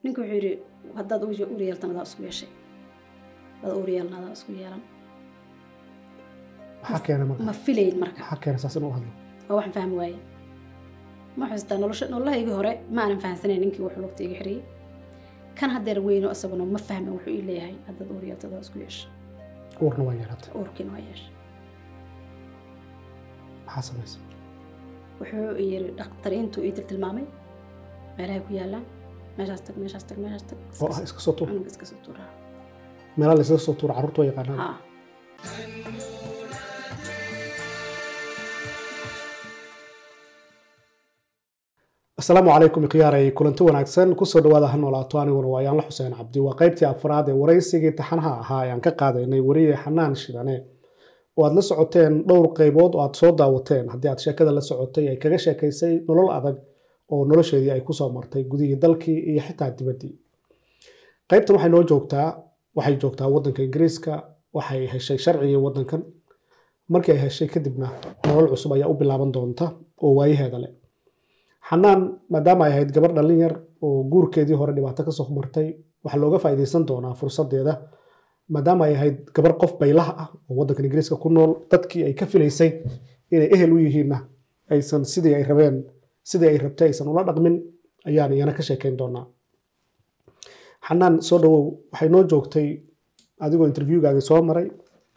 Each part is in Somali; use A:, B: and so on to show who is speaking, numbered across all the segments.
A: ninka wuxuu yidhi haddaad uur uur yeeltan adaa isku yeeshay haddaad uur yeelan adaa isku yeelan
B: maxaa keena marka
A: ma filayn marka
B: maxaa keena saas inuu hadlo
A: waa waxaan fahmi waaye ma xustaa nolosha nololahaygii hore ma aanan fahamsanayn ninkii wuxuu lugta iga xiriyey kan haddeer weyno isaguna ma fahmin wuxuu ii leeyahay haddaad uur yeelto adaa isku yeeshay
B: uurna waa yeelatay
A: uurkiina waa yeeshay
B: maxaa samaysa
A: wuxuu yiri dhakhtariintu ii tiltilmaamay meelahay ku yaalaan meeshaas tag meeshaas tag meeshaas tag
B: oo ah iska soo tuur
A: cunug iska soo tuuraa
B: meelaha laysaga soo tuura carruurtu waa yaqaanaan
A: haa
B: asalaamu calaykum ikhyaaray kulanti wanaagsan kusoo dhawaada ha noolaato aniguna waa yaanla xuseen cabdi waa qaybtii afraad ee waraysigii taxanaha ahaa ayaan ka qaadaynay weriye xanaan shidane oo aad la socoteen dhowr qaybood oo aad soo daawateen haddii aad sheekada la socotay ay kaga sheekaysay nolol adag oo nolosheedii ay kusoo martay gudihii dalkii iyo xitaa dibaddii qaybtan waxay noo joogtaa waxay joogtaa waddanka ingiriiska waxay heshay sharcigii waddankan markii ay heshay kadibna nolol cusub ayaa u bilaaban doonta oo waayaheeda leh xanaan maadaama ay ahayd gabar dhallin yar oo guurkeedii hore dhibaato kasoo martay waxaa looga faa'iidaysan doonaa fursadeeda maadaama ay ahayd gabar qof baylaha ah oo waddankan ingiriiska ku nool dadkii ay ka filaysay inay ehel u yihiinna aysan sidii ay rabeen sidii ay rabtay aysan ula dhaqmin ayaan iyana ka sheekayn doonaa xanaan soo dhawow waxay noo joogtay adigoo interviewgaagii soo maray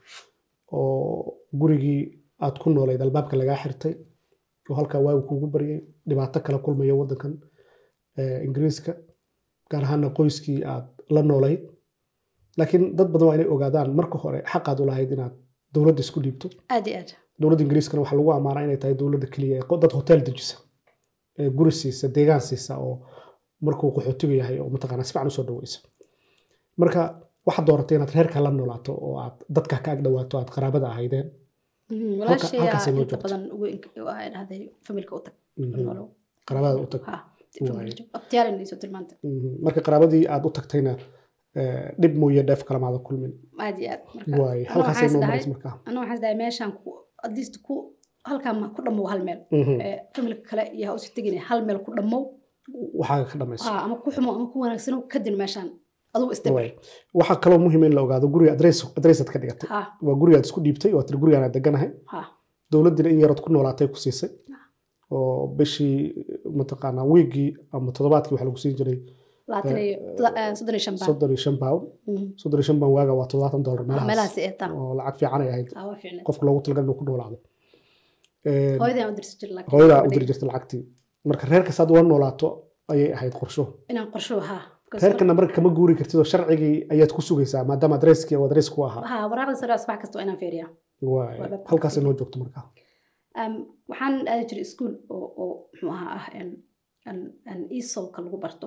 B: oo gurigii aad ku noolayd albaabka lagaa xirtay oo halkaa waagu kuugu baryay dhibaato kala kulmaya waddankan ingiriiska gaar ahaana qoyskii aad la noolayd laakiin dad badan waa inay ogaadaan marka hore xaqaad u lahayd inaad dowladda isku dhiibto
A: aad iyo aad
B: dowladda ingiriiskana waxaa lagu ammaanaa inay tahay dowladda keliya ee dad hotel dejisa ee guri siisa deegaan siisa oo markuu qaxootiga yahay oo mataqaanaa si fiican usoo dhaweysa marka waxaad dooratay inaad reerka la noolaato oo aad dadka ka ag dhawaato aad qaraabada ahaydeen
A: walaashay
B: halkaasay noo
A: inta
B: joogto.
A: badan ugu waxay dhahday familka u tag
B: Mhm.
A: nolow
B: qaraabada u tag
A: ha
B: Waaye.
A: abtiyaalin iso tilmaanta
B: Mhm. marka qaraabadii aad u tagtayna eh, dhib mooye dheef kalamaada kulmin
A: aad iyo aad
B: waaye
A: Anoo
B: halkaasay
A: waxaan
B: noo
A: isdhahay-
B: maraysa markaa
A: anaa waxaan isdahay meeshaan ku at least ku halkaan ma ku dhammow hal meel
B: Mhm.
A: ee familka kale iyo ha usi tegin hal meel ku dhammow
B: waxaaga ka dhamayso
A: ha ama ku xumo ama ku wanaagsano kadin meeshaan adugu istabir
B: Waaye. waxaa kaloo muhiim in la ogaado guriga adres adresaad ka dhigatay
A: ha
B: waa gurigaad isku dhiibtay oo tiri gurigaan aad deganahay
A: ha
B: dowladdina in yarood ku noolaatay ku siisay oo bishii mataqaanaa wiigii ama toddobaadkii waxaa lagu siin jiray
A: labaatan iyo toda- eh, soddon iyo shan baan
B: soddon iyo shan pound
A: Mhm.
B: soddon iyo shan pound waaga waa toddobaatan dollar
A: Ah,
B: meelahaas
A: meelahaasi ee taan
B: oo lacag fiican ay ahayd
A: ha waa fiicneed
B: qofka loogu talagal inuu ku noolaado Een,
A: hooyadaan u dirsi jir laakiin
B: hooyadaa u
A: gabadhay
B: diri jirta lacagtii marka reerka saad ula noolaato ayay ahayd qorsho
A: inaan qorsho ha because
B: reerkana marka kama guuri kartid oo sharcigii ayaad ku sugaysaa maadaama adreskii oo adres ku ahaa
A: ha waraaqda sare subax kasta waa inaan fiiriyaa
B: Waaye.
A: Waa dhab.
B: halkaasay noo joogto markaa
A: Um, waxaan aadi jiray iskuul oo oo muxuu ahaa ah an an an esolka lagu barto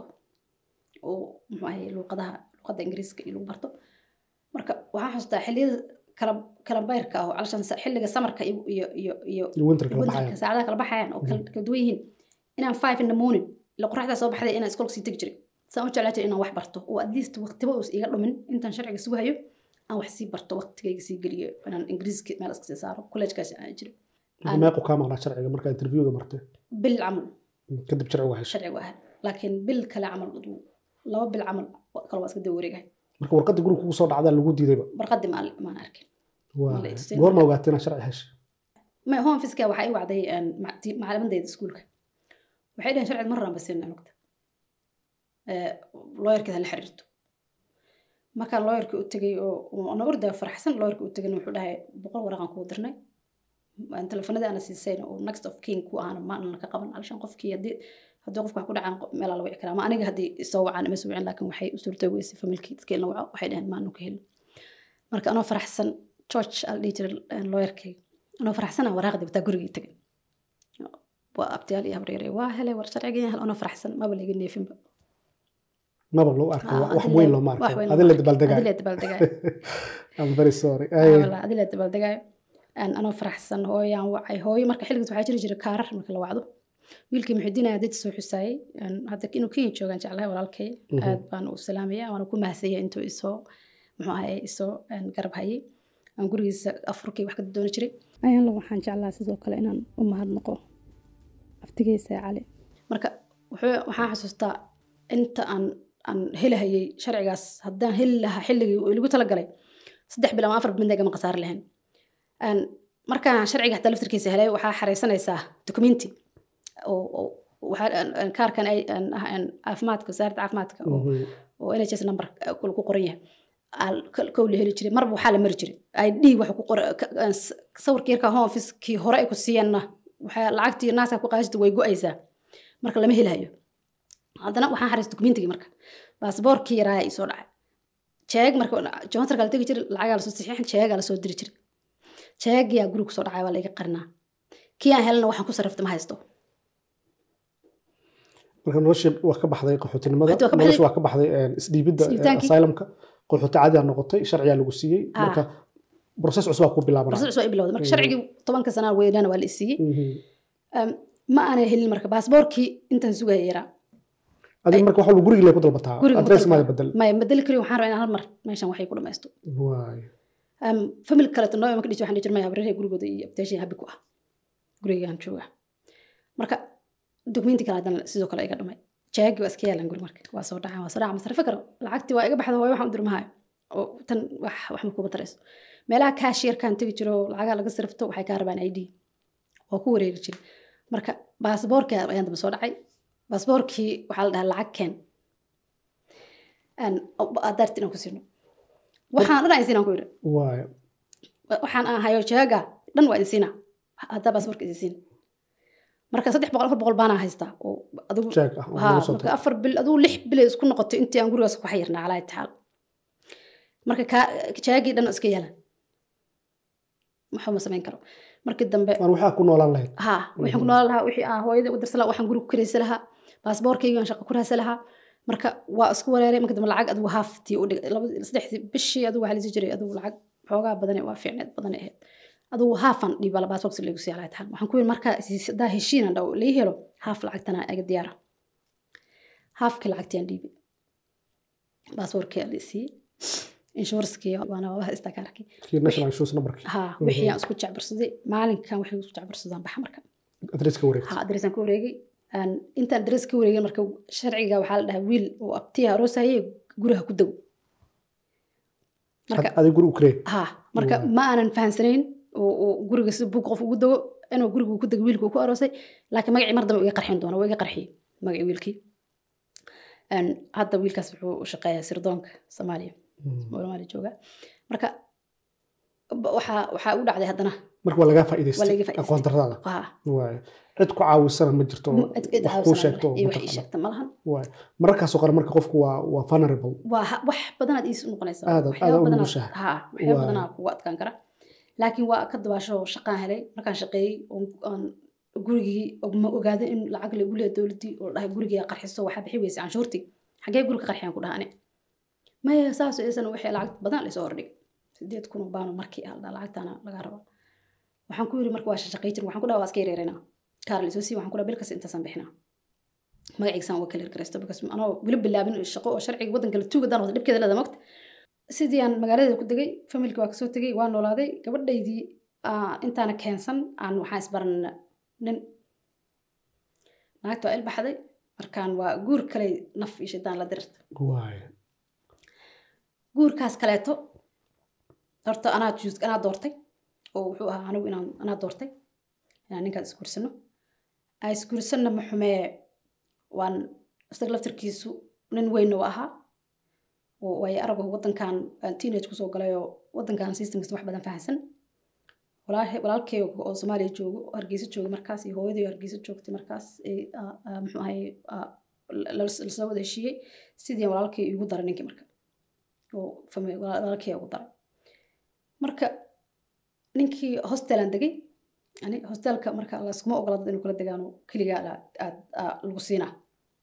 A: oo muxuu ahay luqadaha luqadda ingiriiska iyo lagu barto marka waxaan xasuustaa xilliyada kala kala bayrka ah oo calashan sa- xilliga samarka iyo iyo iyo iyo
B: iyo winterka la
A: winterka
B: baxaya
A: saacadaha kala baxayaan oo kala kala duwan yihiin inaan five in the morning ila qoraxdaa soo baxday inaan iskoolka sii tegi jiray saan u jeclaa jiray inaan wax barto oo at least waqtiba uus iga dhumin intaan sharciga sugahayo aan wax sii barto waqtigayga sii geliyo inaan ingiriiska meel iska sii saaro kolleejkaas aan jiray
B: Inta meequ kaa maqnaa sharciga markaa interviewga martay
A: bil camal
B: kadib sharcigu heshay
A: sharcigu ahaa laakiin bil kale camal aduu laba bil camal wa- kale waa iska daba wareegahay
B: marka warqadda guriga kugu soo dhacdaa lagu diidayba
A: barqadii maan maan arkin
B: Waaye.
A: Wala ituseen.
B: goorma ogaatay inaad sharci heshay
A: ma home fiska waxaa ii wacday een, ma- ti- macalimadayda iskuulka waxay dhaheen sharciga marraan basinaa nugta looyarkeeda la xiriirto markaan looyarkii u tegay oo ana ordaa faraxsan looyarkii u tegayna wuxuu dhahay boqol waraqan kuu dirnay aan telefonadii ana siisayna oo next of king ku ahana maana ka qaban alshan qofkii haddii haddii qofka wax ku dhacaan qo- meelaa la wici karaa ama aniga haddii isoo wacaan ima soo wicin laakiin waxay u suurta weysay familkii dadkii la waco waxay dhaheen maanu ka helin marka anoo faraxsan george al dhihi jiray looyarkay anoo faraxsana waraaqdii bataa gurigii tegay waa abtiyaal iyo habreere waa helay war sharcigan hel anoo faraxsan maba laga neefinba
B: maba loo arko
A: Ah,
B: wax
A: adile-
B: weyn looma
A: wax
B: arko
A: weyn
B: adin la
A: looma arko.
B: dabaaldegaayo
A: Adile dabaaldegaayo
B: I'm very sorry
A: Ah,
B: Ay,
A: walaa, adile dabaaldegaayo Aan anoo faraxsan hooyaan wacay hooyo marka xilligaas waxaa jiri jiray kaarar marka la wacdo wiilkii muxidiinaya dad soo xusaayey Aan hadda inuu kenya joogaan jeclahay walaalkay
B: Mhm.
A: aad baan u salaamaya waana ku mahadsanaya intuu isoo muxuu ahay isoo een, garab hayay aan gurigiisa afurkii wax ka dooni jiray ayaanla waxaan jeclaa sidoo kale inaan u mahadnaqo aftigeysa cali marka wuxuu waxaan xasuustaa inta aan aan helahayay sharcigaas haddaan heli lahaa xilligii uu ilagu talagalay saddex bil ama afar bil midna igama khasaari lahayn Een, markaan sharciga xataa laftirkiisa helay waxaa xareysanaysaa documenti oo oo waxaa aan- aan kaarkan ay aan ah- aan caafimaadka wasaaradda caafimaadka oo
B: Mhm.
A: oo nhs number kule ku qoran yahay Al- ka- kow la heli jiray marba waxaa la mari jiray id waxa ku qoran ka- aan s- sawirkii yarka home officekii hore ay ku siiyeenna waxaa lacagtii naaska ku qaadista way go-aysaa marka lama helayo haddana waxaan xariis dokumentigii marka baasboorkii yaraa isoo dhacay jeeg marka joontarka la tegi jiray lacagaa lasoo saxiixin jeegaa lasoo diri jiray jeegiyaa guriga kusoo dhacay waa la iga qarinaa kii aan helana waxaan ku sarrafta ma haysto
B: marka noloshii waa ka baxday qaxootinimada
A: Qaxooti waa ka baxday.
B: noloshii waa ka baxday een, isdhiibidda
A: Isdhiibitaankii.
B: asylumka qaxooti caadiyaa noqotay sharciyaa lagu siiyey
A: Ah.
B: marka process cusub aa ku bilaabanaya
A: barsa cusub ay bilowday marka
B: Mm.
A: sharcigii tobanka sanaa weynana waa la isiiyey
B: Mhm.
A: Um, ma aanay helin marka baasboorkii intaan sugaya yaraa
B: adiga marka waxa gurigii lay ku dalbataa
A: Guriga ku
B: adres
A: dalbaa.
B: maada bedel
A: maya bedeli kariyo waxaan rabaa inaan hal mar meeshan waxay ku dhamaysto
B: waay
A: um, family kaleeto noo ima ka dhisi waxaan dhihi jirmaya habraree gurigooda iyo abteeshay habi ku ah gurigaan jooga marka dokumenti kale haddana sidoo kale iga dhumay jaagi waa iska yaalan guri marka waa soo dhacaan waa soo dhacaan masarfe karo lacagtii waa iga baxda hooyo waxaan u dirmahayo oo tan wax wax ma kuba darayso meelaha kaashiyarkaan tegi jiro oo lacagaha laga sarifto waxay kaa rabaan id waa ku wareegi jiray marka baasboorkii ayaan daba soo dhacay baasboorkii waxaa la dhahaa lacag keen adaarti inaan ku siino waxaan dhan aan siinaan ku yidhi
B: waay
A: waxaan aan hayo jeega dhan waa insiina haddaa baasboorka insiin marka saddex boqol afar boqol baanaa haystaa oo adigu
B: jeeg ah oo
A: haa
B: lagu soo
A: marka
B: tago.
A: afar bil adigu lix bilay isku noqotay intii aan gurigaas ku xayirnaa calaa itaxaal marka kaa jeegii dhan iska yeelan waxba ma samayn karo markii dambe
B: waan waxaa ku noolaan lahayd
A: ها waxaan ku noolaan lahaa wixii aan hooyada u dirsan lahaa waxaan guriga ku karaysa lahaa baasboorkayga aan shaqo ku raasa lahaa marka waa isku wareeray marka dambe lacag adigu haaftii u dhigay laba saddexdii bishii adigu waxaa lasi jiray adigu lacag xoogaa badan waa fiicneed badan ahayd adigu haafan dhiiba la baasboorka lagu sii halaa tahan waxaan ku yiri marka daa heshiinan dhaw lii helo haaf lacagtana iga diyaara haafkii lacagtiyan dhiibi baasboorkii la siiyey inshuraskii waana waa haystaa kaarkii
B: kii national insurance numberkii
A: ها wixii aan isku jecbarsaday maalinkan waxay isku jecbarsadaan baxa marka
B: adreska wareegtay
A: ha adresaan ka wareegay aan intaan adres ka wareegay marka sharciga waxaa la dhahaa wiil oo abtiya aroosaye guriga ku dago marka
B: Ad- adiga guri u karee
A: ha marka
B: Waa.
A: ma aanan fahansanayn oo oo guriga si bug qof ugu dago inuu guriga ku dago wiilka uu ku aroosay laakiin magacii mar dambe uu iga qarxin doona waa iga qarxiyey magacii wiilkii Een, hadda wiilkaas wuxuu u shaqeeyaa sirdoonka soomaaliya soomaaliya jooga marka ba- waxaa waxaa u dhacday haddana
B: marka waa lagaa
A: Waa
B: faa'iidaystay
A: laga faa'iidaystay.
B: aqoon darrada
A: ha
B: waay cid ku caawisana ma jirto oo
A: cid cid
B: wax kuu
A: caawsan
B: sheegto oo
A: iyo wax ii
B: mataqaana.
A: sheegta ma lahan
B: waay mararkaasoo qore marka qofku waa waa vulnerable
A: waa ha- wax badanaad iis noqonaysaa
B: Aad-
A: waxyaabo
B: aad u
A: badanaad-
B: nugushahay.
A: ha waxyaabo
B: Waa.
A: badanaa kugu adkaan kara laakiin waa ka dabaasho shaqaan helay markaan shaqeeyey oon- oon gurigii ma ogaaday in lacag lagu leeya dowladdii oo dhahay gurigii qarxiso waxaa bixi weysa canshuurtii xagee guriga qarxiyaan ku dhahane maya saas isan wixii lacag badan laysoo hordhig sideed kun oo baano markii ah dhaa lacagtaana lagaa raba waxaan ku yiri marka waa shaqey jir waxaan ku dhaha waa iska yareeranaa kaar laysoo sii waxaan ku dhaha bil kasta intaasaan bixinaa magaciisaan waa kala hirgaraysto because anoo weli bilaabin shaqo oo sharciga waddanka la tuuga daan wata dhibkeeda leeda mogta sidii aan magaalada ku degay familka waa kasoo tegay waa noolaaday gabadhaydii ah, intaana keensan aan waxaan isbaranna nin naagta waa ilbaxday markaan waa guur kale naf iyo shidaan la dirirta
B: waay
A: guurkaas kaleeto horta anaa juus anaa doortay oo wuxuu ahaa anigu inaan anaa doortay inaan ninkaas isguursano aan isguursanna ma xumee waan isaga laftarkiisu nin weynna u ahaa oo waayo arago waddankan aan teenage kusoo galay oo waddankan systemkiisa wax badan fahamsan walaahi walaalkay oo soomaaliya joogo oo hargeysa jooga markaas iyo hooyadii oo hargeysa joogtay markaas ee, ah, ah, muxuu ahay ah, la- la- lasoo wada heshiiyey sidii walaalkay igu daray ninkii marka oo fami- walaal- walaalkay ugu daray marka ninkii hostelaan degay yani hostelka marka laskuma ogola dad inuu kala degaano keligaa la- aad aa lagu siinaa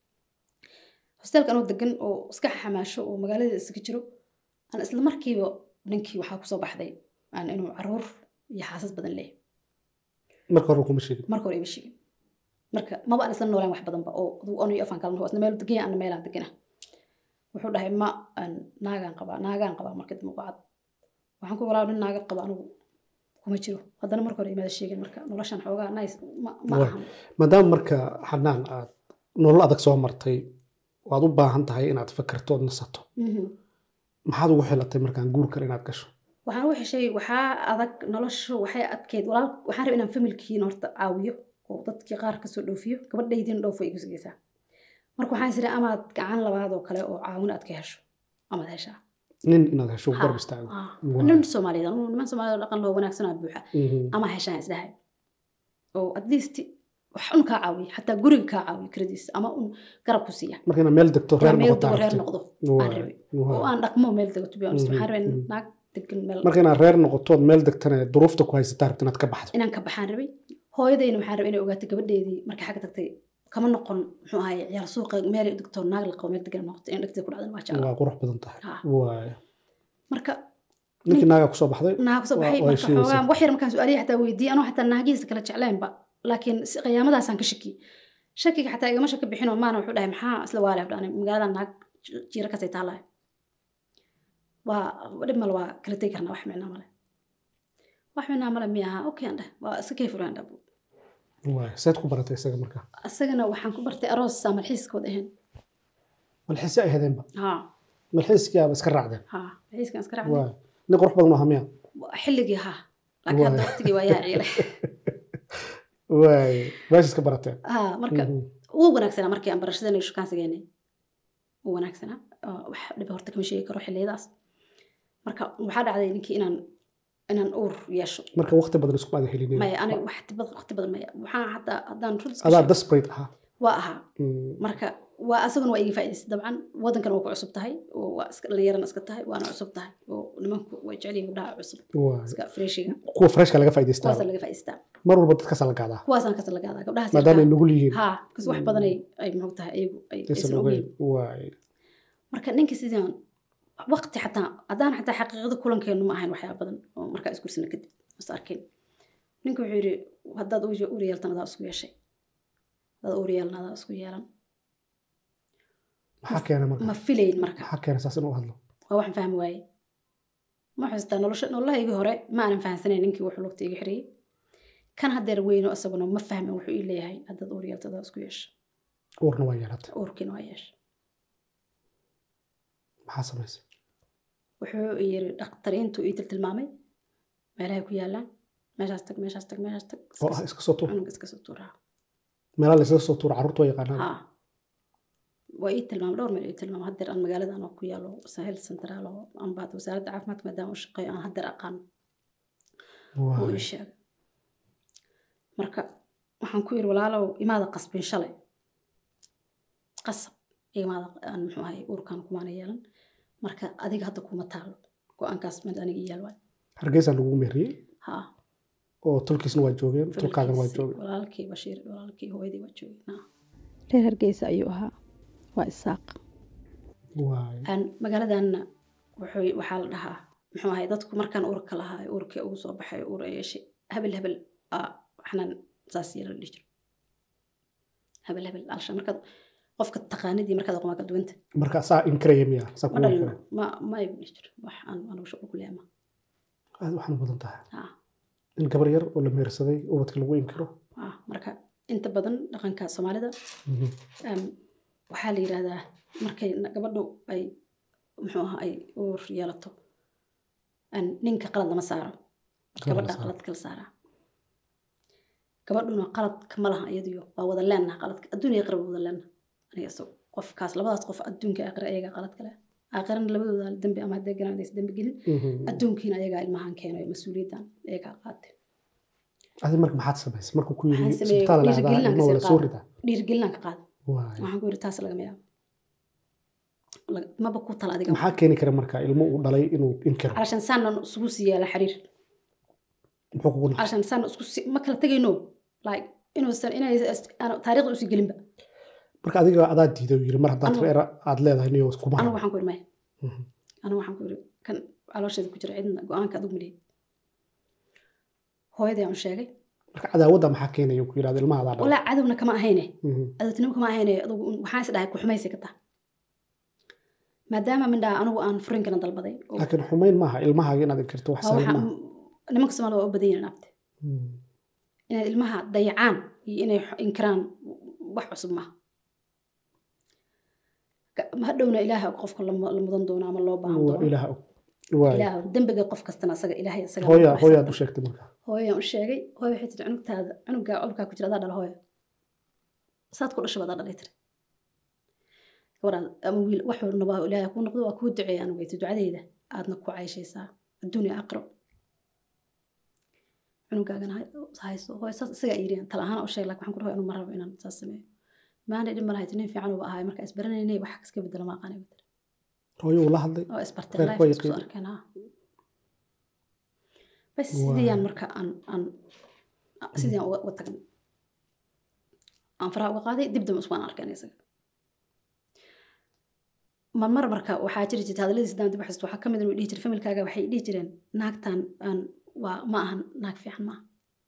A: hostelka anuu degan oo iska xamaasho oo magaalada iskaga jiro aan isla markiiba ninkii waxaa kusoo baxday aan inuu caruur iyo xaasas badan leeyahay
B: marka hore kuma sheegin
A: marka hore ima sheegin marka maba aan isla noolaan wax badanba oo aduu anu iyo afaan kalena isna meel degan yahay, anna meelaan degana wuxuu dhahay ma aan naagaan qabaa naagaan qabaa marka dambe ku cad waxaan ku walaa nin naaga qaba anigu kuma jiro haddana marka hore imaada sheegin marka noloshan xoogaa nice ma ma
B: Waa.
A: ahan
B: maadaama marka xanaan aad nolol adag soo martay waad u baahan tahay inaad fakarto ood nasato
A: Mhm.
B: maxaad ugu xilatay markaan guur kale inaad gasho
A: waxaan u heshay waxaa adag noloshu waxay adkeyd walaal waxaan rabay inaan familkiina horta caawiyo oo dadkii qaar kasoo dhoofiyo gabadhaydin dhoofo igu sigeysaa marka waxaan isiri amaad gacan labaad oo kale oo caawin aad ka hesho amaad heshaa
B: nin inaad hesho
A: Ha.
B: garab istaago
A: Ah,
B: Waa.
A: nin soomaaliyeed anu niman soomaaliyed oo dhaqan loo wanaagsanaa buuxa
B: Mhm.
A: ama heshaan isdhahay oo at least wax un kaa caawiya xataa guriga kaa caawiyo krediis ama un garab ku siiya
B: marka inaad meel degto reer
A: Waa meel
B: noqoto
A: dego reer
B: aragtid.
A: noqdo
B: Waa.
A: aan rabay
B: Waa.
A: oo aan dhaqmo meel dego to be honest
B: Mhm,
A: waxaan rabay
B: mhm.
A: naag degan meel
B: marka inaad reer noqoto ood meel degtana duruufta ku haysataa rabta inaad ka baxdo
A: inaan ka baxaan rabay hooyadayna waxaan rabay inay ogaato gabadheedii markay xagga tagtay kama noqon muxuu ahaye ciyaar suuqa meelay u degto naag la qabo meel degan noqoto in dhegteeda ku dhacdan waa jeclaa
B: waa qurux badan tahay
A: Ha.
B: waay
A: marka
B: ninkii naagaa kusoo baxday
A: naag soo
B: Waa-
A: baxay
B: waa
A: marka
B: heshiiyeysa.
A: xoogaa wax yar markaan su-aalihi xataa weydiiyey anoo xataa naagihiisa kala jecleenba laakiin si qiyaamadaasaan ka shakiyey shakiga xataa igama shaka bixinoo maana wuxuu dhahay maxaa isla waale dhani magaalada naag ji- jiira kasay taalahay waa dhib male waa kala tegi karnaa wax micnaa male wax micnaa male miya ahaa okay aan dheh waa iska kay furaan dhab
B: waay seed ku baratay isaga marka
A: isagana waxaan ku bartay aroos saa malxiiskood ahayn
B: malxiisi ay hadeenba
A: ha
B: malxiiskiyaaba iska raacdeen
A: ha malxiiskan iska raacday
B: waay nin qurux badan oo hamiya
A: xilligii ha laakiin hadda
B: Waay.
A: waqtigii waa yaa ciile
B: waay meesha iska barateen
A: ha marka
B: Mhm.
A: wuu wanaagsanaa markii aan barashadana iyo shukaansigeennay wuu wanaagsanaa oo wax dhiba horta kama sheegi karo xilliyadaas marka waxaa dhacday ninkii inaan inaan uur yeesho
B: marka waqti badan isku aada helinin
A: maya aniga wax tibad waqti badan maya waxaan hataa haddaan rud iska
B: adaa
A: sheego,
B: desperate ahaa
A: waa ahaa
B: Mm.
A: marka waa asaguna waa iga faa'idaystay dabcan waddankan waa ku cusub tahay oo waa iska dhallinyarana iska tahay waana cusub tahay oo nimanku way jecel yihiin gabdhaha cusub
B: waay
A: iska freshiga
B: kuwa freshka laga faa'idaystaa
A: kuwaasa laga faa'idaystaa
B: mar walba dadkaasa la gaadaa
A: kuwaasaan kasa laga adaa gabdhahaas
B: maadaama ay nugul yihiin
A: ha kas wax badan ay ay muxuu tahay ayagu ay
B: aysan
A: aysan
B: ogeyn
A: ogeyn
B: waay
A: marka ninka sidaan waqti xataa haddaan xataa xaqiiqada kulankeenu ma ahayn waxyaaba badan oo markaa isgursana kadib is arkin ninka wuxuu yidhi haddaad uur uur yeeltan adaa isku yeeshay haddaad uur yeelan adaa isku yeelan
B: maxaa keena marka
A: ma filayn marka
B: maxaa keena saas inuu hadlo
A: waa waxaan fahmi waaye ma xustaa nolosha nololahaygii hore ma aanan fahamsanayn ninkii wuxuu lugta iga xiriyey kan haddeer weyno isaguna ma fahmin wuxuu ii leeyahay haddaad uur yeelto adaa isku yeesha
B: uurna waa yeelatay
A: uurkiina waa yeesha
B: maxaa samaysay
A: wuxuu yiri dhakhtariintu ii tiltilmaamay meelahay ku yaalaan meeshaas tag meeshaas tag meeshaas tag
B: oo ah iska soo tuur
A: cunug iska soo tuuraa
B: meelaa la iskaga soo tuura carruurta waa yaqaanaan
A: ha waa ii tilmaamay dhowr meel ii tilmaamay haddeer aan magaaladan oo ku yaalo sahel centraal oo ambaad wasaaradda caafimaadka maadaama u shaqeeyo aan haddeer aqaan uu
B: waay
A: ii sheegay marka waxaan ku yiri walaalow imaada qasbin shalay qasab imaada aan muxuu ahay uurkan kumaana yeelan marka adiga hadda kuma taalo go-aankaas mid aniga ii yaal waay
B: hargeysaan lagu meeriyey
A: ha
B: oo tulkiisna waa joogeen tulkaagana waa joogeen
A: walaalkii bashiir walaalkii hooyadii waa joogeen reer hargeysa ayuu ahaa waa isaaq
B: waay
A: aan magaaladanna wuxuu waxaa la dhahaa muxuu ahay dadku markaan uurka lahaa uurkii ugu soo baxay uur ay yeeshay hebel hebel aa waxnaan saas yeela la dhihi jiro hebel hebel alsha markaad qofka taqaanidii markaad aqoon waa kala duwanta
B: marka saa inkaraya miya saa
A: ma
B: kugu
A: dhalino
B: inkaraya
A: ma ma ay dhihi jiro wax aan anugu shuqul ku leema
B: aad waxaan badan tahay
A: ha
B: in gabar yar oo la meersaday ubadka lagu inkiro
A: ha marka inta badan dhaqanka soomaalida
B: Mhm.
A: Em, waxaa la yidhaahdaa markay na- gabadhu ay muxuu ahaa ay uur yeelato en, ninka qalad lama saaro
B: Qalad lama
A: gabadha
B: saaro.
A: qalad kala saaraa gabadhuna qaladka ma laha iyadiyo waa wada leenaha qaladka adduun iyo aqra waa wada leenaha aniga isago qofkaas labadaas qof adduunka aqra ayagaa qalad kale aakhirana labadooda dembi ama haddee garan aysan dembi gelin
B: Mhm.
A: adduunkiina ayagaa ilmahan keenayo mas-uuliyaddan ayagaa qaatay
B: adi marka maxaad samaysay markuu ku yiri
A: Waxaan sameeyey
B: isbitaal la
A: dhiirigelin
B: dhahdaa
A: aan
B: ilma
A: kasii
B: wala soo
A: qaado.
B: ridaa
A: dhiirigelinaan ka qaada
B: waay
A: waxaan ku yidhi taas lagama yaabo Lag- maba ku tala adiga
B: maxaa keeni kara marka ilmo uu dhalay inuu inkiro
A: علشان سان اسكو سيالا حرير
B: muxuu kugu nacay
A: علشان سان اسكو سي ما كلا تغينو لايك انو سن انا انا تاريخ اسي غلين با
B: marka adiga adaa diiday uu yiri mar haddaad
A: Anigu-
B: reer aad leedahay niyo kuma
A: انا
B: hayo.
A: waxaan ku irmay
B: Mhm.
A: انا waxaan ku iri kan caloosheeda ku jira cidna go'aanka adigu milay hooyadii aan u sheegay
B: marka cadaawadda maxaa keenaya ku yidhahda ilmaha adaa dhalay
A: walaa cadowna kama ahayne
B: Mhm.
A: cadowtinimo kama ahayne adigu un- waxaan is dhahay ku xumaysay ka taha maadaama mindhaa anigu aan furinkana dalbaday oo
B: laakiin xumayn maaha ilmahaaga inaad inkirto wax
A: waa
B: sahlan
A: waxa
B: maaha
A: nimanka soomaalida waa u badan yihiin abte
B: Mhm.
A: inay ilmaha dayacaan iyo inay xo- inkiraan wax cusub maaha Ka- hadhowna ilaaha qofka la mu- la mudan doono ama loo baahan
B: waa
A: doono
B: ilaah og waay
A: ilaah dembiga qof kastana asaga ilaahay asaga
B: hooya
A: lagu
B: hooyaad u
A: xisaabtama.
B: sheegtay marka
A: hooyaan u sheegay hooya waxay tiri cunugtaada cunugaa olkaa ku jira adaa dhala hooya saad ku dhashay baad dhalay tiri gabadhaad ama wiil wax walnaba ilaahay kuu noqdo waa kuu duceeya anigu weyta ducadeyda aadna ku cayshaysaa adduunya aqro cunugaagana hay- hayso hooya saas isagaa yiri tala ahaan u sheeg laakiin waxaan ku dhahoy anu ma rabo inaan saas sameeyo maana dhib ma lahayd nin fiican uba ahay marka isbaranaynay wax iska bedela ma aqaanay tiri
B: hooyo uu la hadlay
A: oo isbartay
B: Reer
A: life
B: way
A: isku soo
B: qiimo.
A: arkeen ha bas
B: Waa.
A: sidiyaan marka aan aan sidiyaan uga uga tagnay aan faraha uga qaaday dib dambe isku aan arkeen isaga marmar marka waxaa jiri jirta hadaladiis daan dib u xasuusto waxaa ka mid ah inuu dhihi jiray familkaaga waxay dhihi jireen naagtan aan waa ma ahan naag fiican ma aha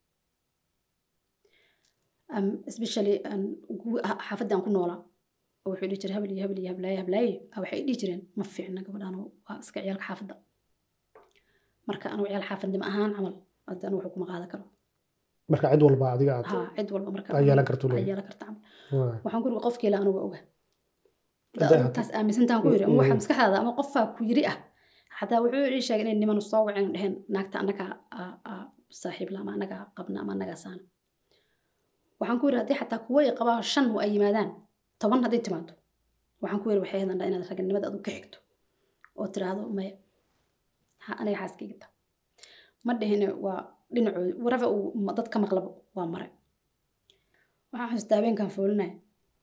A: um, especially aan gu- ha- xaafadda aan ku noolaa oo wuxuu dhihi jiray habel iyo habel iyo hablaaye hablaaye ah, waxay dhihi jireen ma fiicna gabadhaan waa iska ciyaalka xaafadda marka anigu ciyaal xaafadnimo ahaan camal hadda anigu wuxuu kuma qaadan karo
B: marka cid walba adiga aad
A: ha cid walba marka
B: Ay yeelan karto
A: ay
B: leeyahay.
A: yeelan karta camal
B: waay
A: waxaan ku yiri qofkiila anigu oga
B: Hadday ahaato-
A: taas aaminsantaan ku yiri ama waxa
B: Mm.
A: maskaxdaada ama qofaa ku yiri ah xataa wuxuu ii sheegay inay niman soo waceen dheheen naagta annaga saaxiib la ama annaga qabna ama annaga saana waxaan ku yiri haddii xataa kuwo ay qabaa shan ay yimaadaan toban hadday timaado waxaan ku yiri waxay hadandhaa inaad raganimada adu ka xigto oo tiraahdo maya ha aniga xaaskayga ta ma dhihine waa dhinacooda warafa uu ma- dad ka maqlabo waa mare waxaan xasuustaa habeenkan foolinaya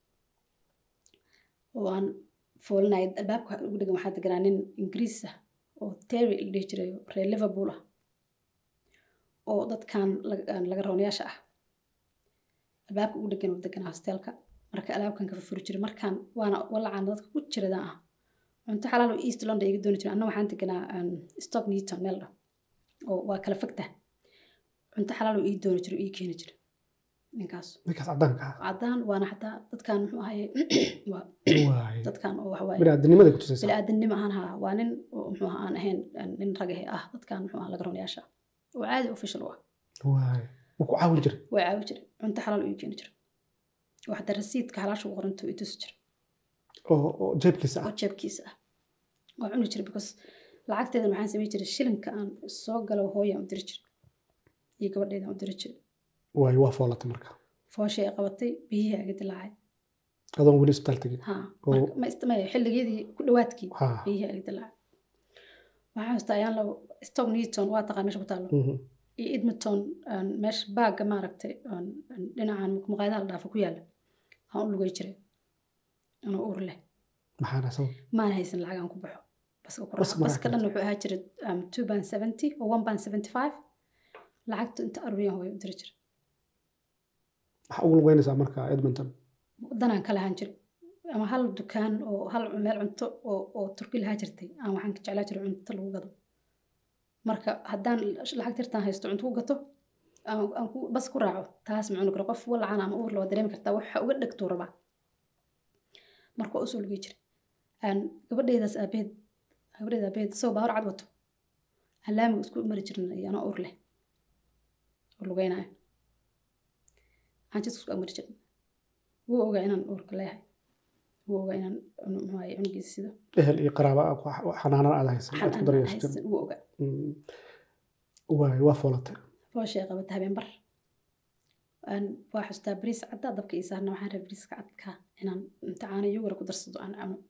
A: oo aan foolinaya albaabka ugu dhegan waxaa deganaa nin ingiriis ah oo terry la dhihi jiray oo reer liverpool ah oo dadkan laga- aan laga roonayaasha ah albaabka ugu dhegan oo deganaa hosteelka marka alaabkan ka furfuri jiray markaan waana walacaan dadka ku jiradaan ah cunto xalaal oo east london iga dooni jiray anna waxaan deganaa um, stock newton meel dhah oo waa kala fogta cunto xalaal oo ii dooni jiray oo ii keeni jiray ninkaas
B: ninkaas caddaanka ah
A: caddaan waana xataa dadkan muxuu ahaye waa
B: waay
A: dadkan oo waxawaaye
B: biniaadamnimada ku tusaysa
A: biniaadanimo ahaan haa waa nin oo muxuu ahaa aan ahayn aan nin ragahe ah dadkan muxuu ahaa laga ronayaasha oo caadi official u ah
B: waay wuu ku caawin jiray
A: way caawi jiray cunto xalaal u ii keeni jiray oo xataa rasiidka xalaasha ugu qoranto i tusi jiray
B: oo oo jeebkiisa
A: oo
B: ah
A: jeebkiisa ah waa cuni jiray because lacagteedan waxaan samayn jiray shilinka aan soo galo hooyaan u diri jiray iyo gabadheedaan u diri jiray
B: waay waa foolatay marka
A: fooshay ay qabatay biyihii aga dilaacay
B: adoon weli isbitaal tegin
A: ha
B: Oo.
A: marka ma istamaya xilligeedii ku dhawaadkii
B: ha
A: biyihii aga dilaacay waxaan xasuustaa ayaan labo stock newton waa taqaan meesha ku taalo
B: mhm.
A: iyo edmonton aan meesha baagga maaragtay aan aan dhinacan maqaayadaha la dhaafo ku yaalla aan u lugay jiray anoo uur leh
B: maxaana sabab
A: maan haysan lacag aan ku baxo baska ku
B: Bas
A: raaco
B: ma
A: baska dhan
B: raacato.
A: wuxuu ahaa jiray um, two band seventy oo one band seventy five lacagtu inta aruuriyan hooyo u diri jiray
B: waxaa ugu lugeynaysaa marka edmonton
A: danaan ka lahaan jiray ama hal dukaan oo hal meel cunto oo oo turki lahaa jirtay aan waxaan ka jeclaa jiray cunto lagu gado marka haddaan lacag tirtaan haysto cunto ku gato aan aan ku bas ku raaco taas ma cuni karo qof walacaan ama uur la waa dareemi kartaa waxa uga dhegtuu rabaa marka waa usoo lugay jiray aan gabadheedaas aabeed gabadheeda aabeed isagoo baawar cad wato aan laamiga isku mari jirin iyo anoo uur leh oo lugeynayo aan jidka isku agmari jirin wuu ogaa inaan uurka leeyahay wuu ogaa inaan muxuu ahaye cunugiisa sido
B: ehel iyo qaraaba ah, wax- xanaanan aad haysan aad ku
A: xan aan
B: daryeesho
A: haysan wuu ogaa
B: Mm. waay waa foolatay
A: fooshay qabata habeen bar aan waa xustaa bariis cadda dabka ii saarna waxaan rabay bariiska cadka inaan imtixaano yogara ku darsado aan cuno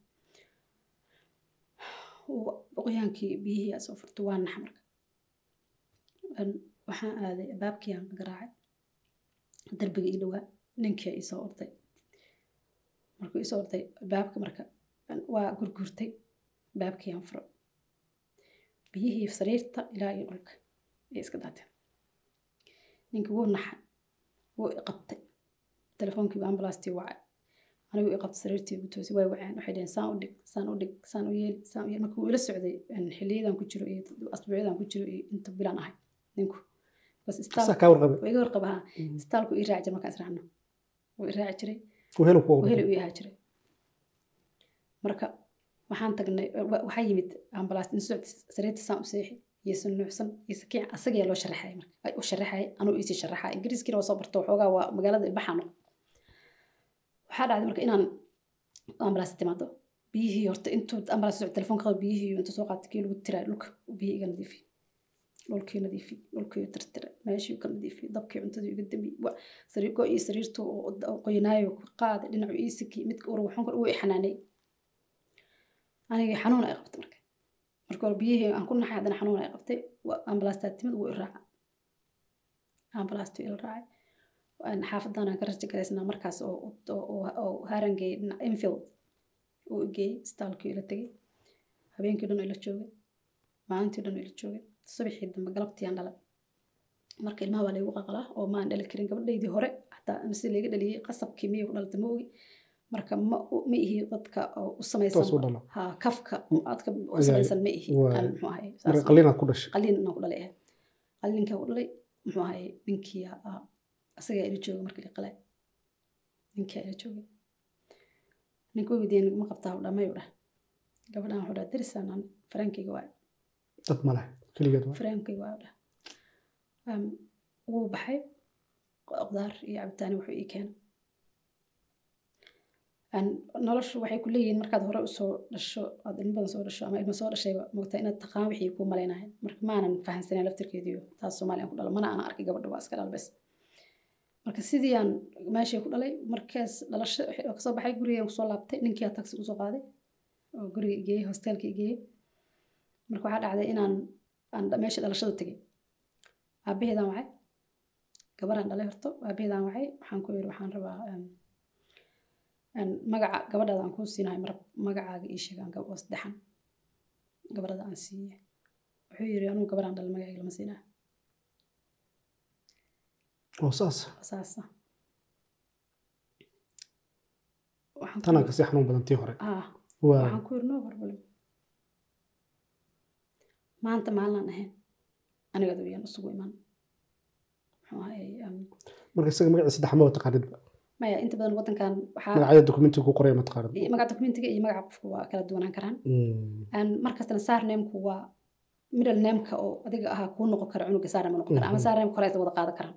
A: Wa- qoyaankii biyihii aa soo furto waa nax marka Aan- waxaan aaday baabkii aan garaacay darbiga ii dhowaa ninkii ii soo orday markuu ii soo orday baabka marka aan- waa gurgurtay baabkii aan furo biyihii sariirta ilaa iyo dhulka ay iska daateen ninkii wuu naxay wuu i qabtay telefoonkiiba ambalaastii wacay anigu i qabtay sariirtii ugu toosay way waceen waxay dhaheen saan u dhig saan u dhig saan u yeeli saan u yeeli marka wuu ila socday een, xilliyadan ku jiro iyo asbuucyadan ku jiro iyo inta bilaan ahay ninku bas
B: saa
A: istaal
B: kaa warqabay
A: waa iga warqaba ha
B: Mm.
A: istaalku ii raaci jiray markaan israacno wuu i raaci jiray
B: wehelu ku
A: wuu heli u yahaa jiray marka waxaan tagnay wa- waxaa yimid ambalaas in socod sariirta saan u seexi iyo si nuucsan iyo sakiin asagaa loo sharaxay marka ay u sharaxay anuu iisii sharaxay ingiriiskiina waa soo barto waxoogaa waa magaalada baxano waxaa dhacday marka inaan ambalaas timaado biyihii horta intuu ambalaas socod telefoon qaba biyihii intuu soo qaatay kii lagu tiraa dhulka biyihii iga nadiifi dhulkii nadiifi dhulkii tirtira meeshii ka nadiifi dabkii cuntadii iga dami sariir go iyo sariirtu qoyanaayo qaaday dhinacu iisiki midka ur waxaan kor uu xanaanay aniga xanuun ay qabtay marka marka hore biyihii aan ku naxay haddana xanuun ay qabtay ambalaastaa timid wuu i raaca ambalaastuu ila raacay xaafadan aan ka raja garaysnaa markaas oo harangey dhinac infield uu geeyey istaalkii ila tegey habeenkii dhan ila joogay maalintii dhan ila joogay subaxii dambe galabtii aan dhalay marka ilmaha waa laygu qaqalaa oo maan dhali karin gabadhaydii hore hataa mise layga dhaliyey qasabkii miyay ku dhalata ma ogi marka ma ma ihi dadka u samaysan ha kafka dadka u samaysan ma ihi aan muxuu ahay
B: qalinaad ku dhashay
A: qalin inaan ku dhalay ahay qalinkaa ku dhalay muxuu ahay ninkii asagaa ila jooga markii la qalay ninkaa ila joogay ninka weydiiyey ma qabtaa u dhamay u dhah gabadhan wuxuu dhaha darisaan faraankayga waa
B: dad male keligeed waa
A: faraankayga waa u dhah wuu baxay qudaar iyo cabitaani wuxuu ii keenay noloshu waxay ku leeyihiin markaad hore usoo dhasho aad ilmo badan soo dhasho ama ilmo soo dhashayba mogtaa inaad taqaan wixii kuu malaynahay marka maanan fahansanen laftirkeediyo taas soomaaliyan ku dhalo mana aan arkay gabadha waa iska dhalbes marka sidii aan meeshii ku dhalay markaas dhalasho kasoo baxay gurigaan kusoo laabtay ninkiiaa taxi usoo qaaday oo guriga igeeyey hostelka igeeyey marka waxaa dhacday inaan aan meesha dhalashada tegay aabaheedaan wacay gabadhaan dhalay horto aabaheedaan wacay waxaan ku yiri waxaan rabaa magaca gabadhaada aan kuu siinahay marab magacaaga ii sheegaan oo saddexan gabadhada aan siiye wuxuu yiri anugu gabadhaan dhalay magacayga lama siinaa
B: oo saas
A: saasa
B: tanaa kasii xanuun badan tii hore
A: waxaan ku yiri no problem maanta maalinaan ahayn aniga adowyaan isugu iman muxuu ahay
B: marka isaga magaciisa saddex maba taqaanidba
A: maya inta badan wadankan waxaa
B: magacyada dokumentiga ku qoraya ma taqaanid
A: magaca dokumentiga iyo magaca qofka waa kala duwanaan karaan markastana sarnameku waa middle nameka oo adiga ahaa kuu noqon kara cunuga sarname noqon kara ama sarname kore wada qaadan karaan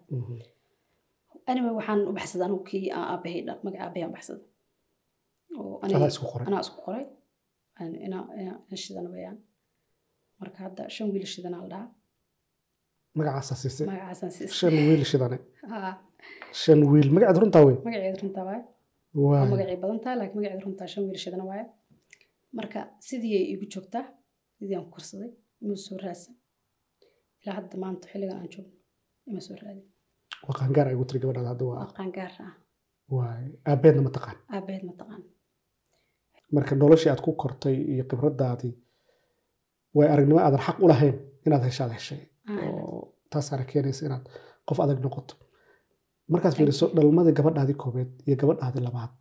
A: anyway waxaan u baxsaday anugu kii aabahay dhal magaca aabahay aan baxsaday oo
B: anaa isku qoray
A: anaa isku qoray inaa shidana wayaan marka hadda shan wiil shidana la dhahaa
B: magacaasaa siisay
A: magacaasaan siisay
B: shan wiil shidane
A: haa
B: shan wiil magaceed runtaa wey
A: magaceeda runtaa waaye waa
B: waa
A: magacii badan tahay laakiin magaceeda runtaa shan wiil shidana waaye marka sidii ay igu joogtaa sidii aan ku korsaday ima soo raadsan ilaa hadda maanta xilligan aan joogno ima soo raadin
B: waa qaangaar ay ugu tiri gabadhaada hadda waa
A: waa qaangaar ah
B: waay aabeedna ma taqaan
A: aabaheed ma taqaan
B: marka noloshii aad ku kortay iyo khibradaadii way aragnimo aadan xaq u lahayn inaad heshaad heshay oo taasaana keenaysa inaad qof adag noqoto markaad fiiriso dhalmadii gabadhaadii koobeed iyo gabadhaadii labaad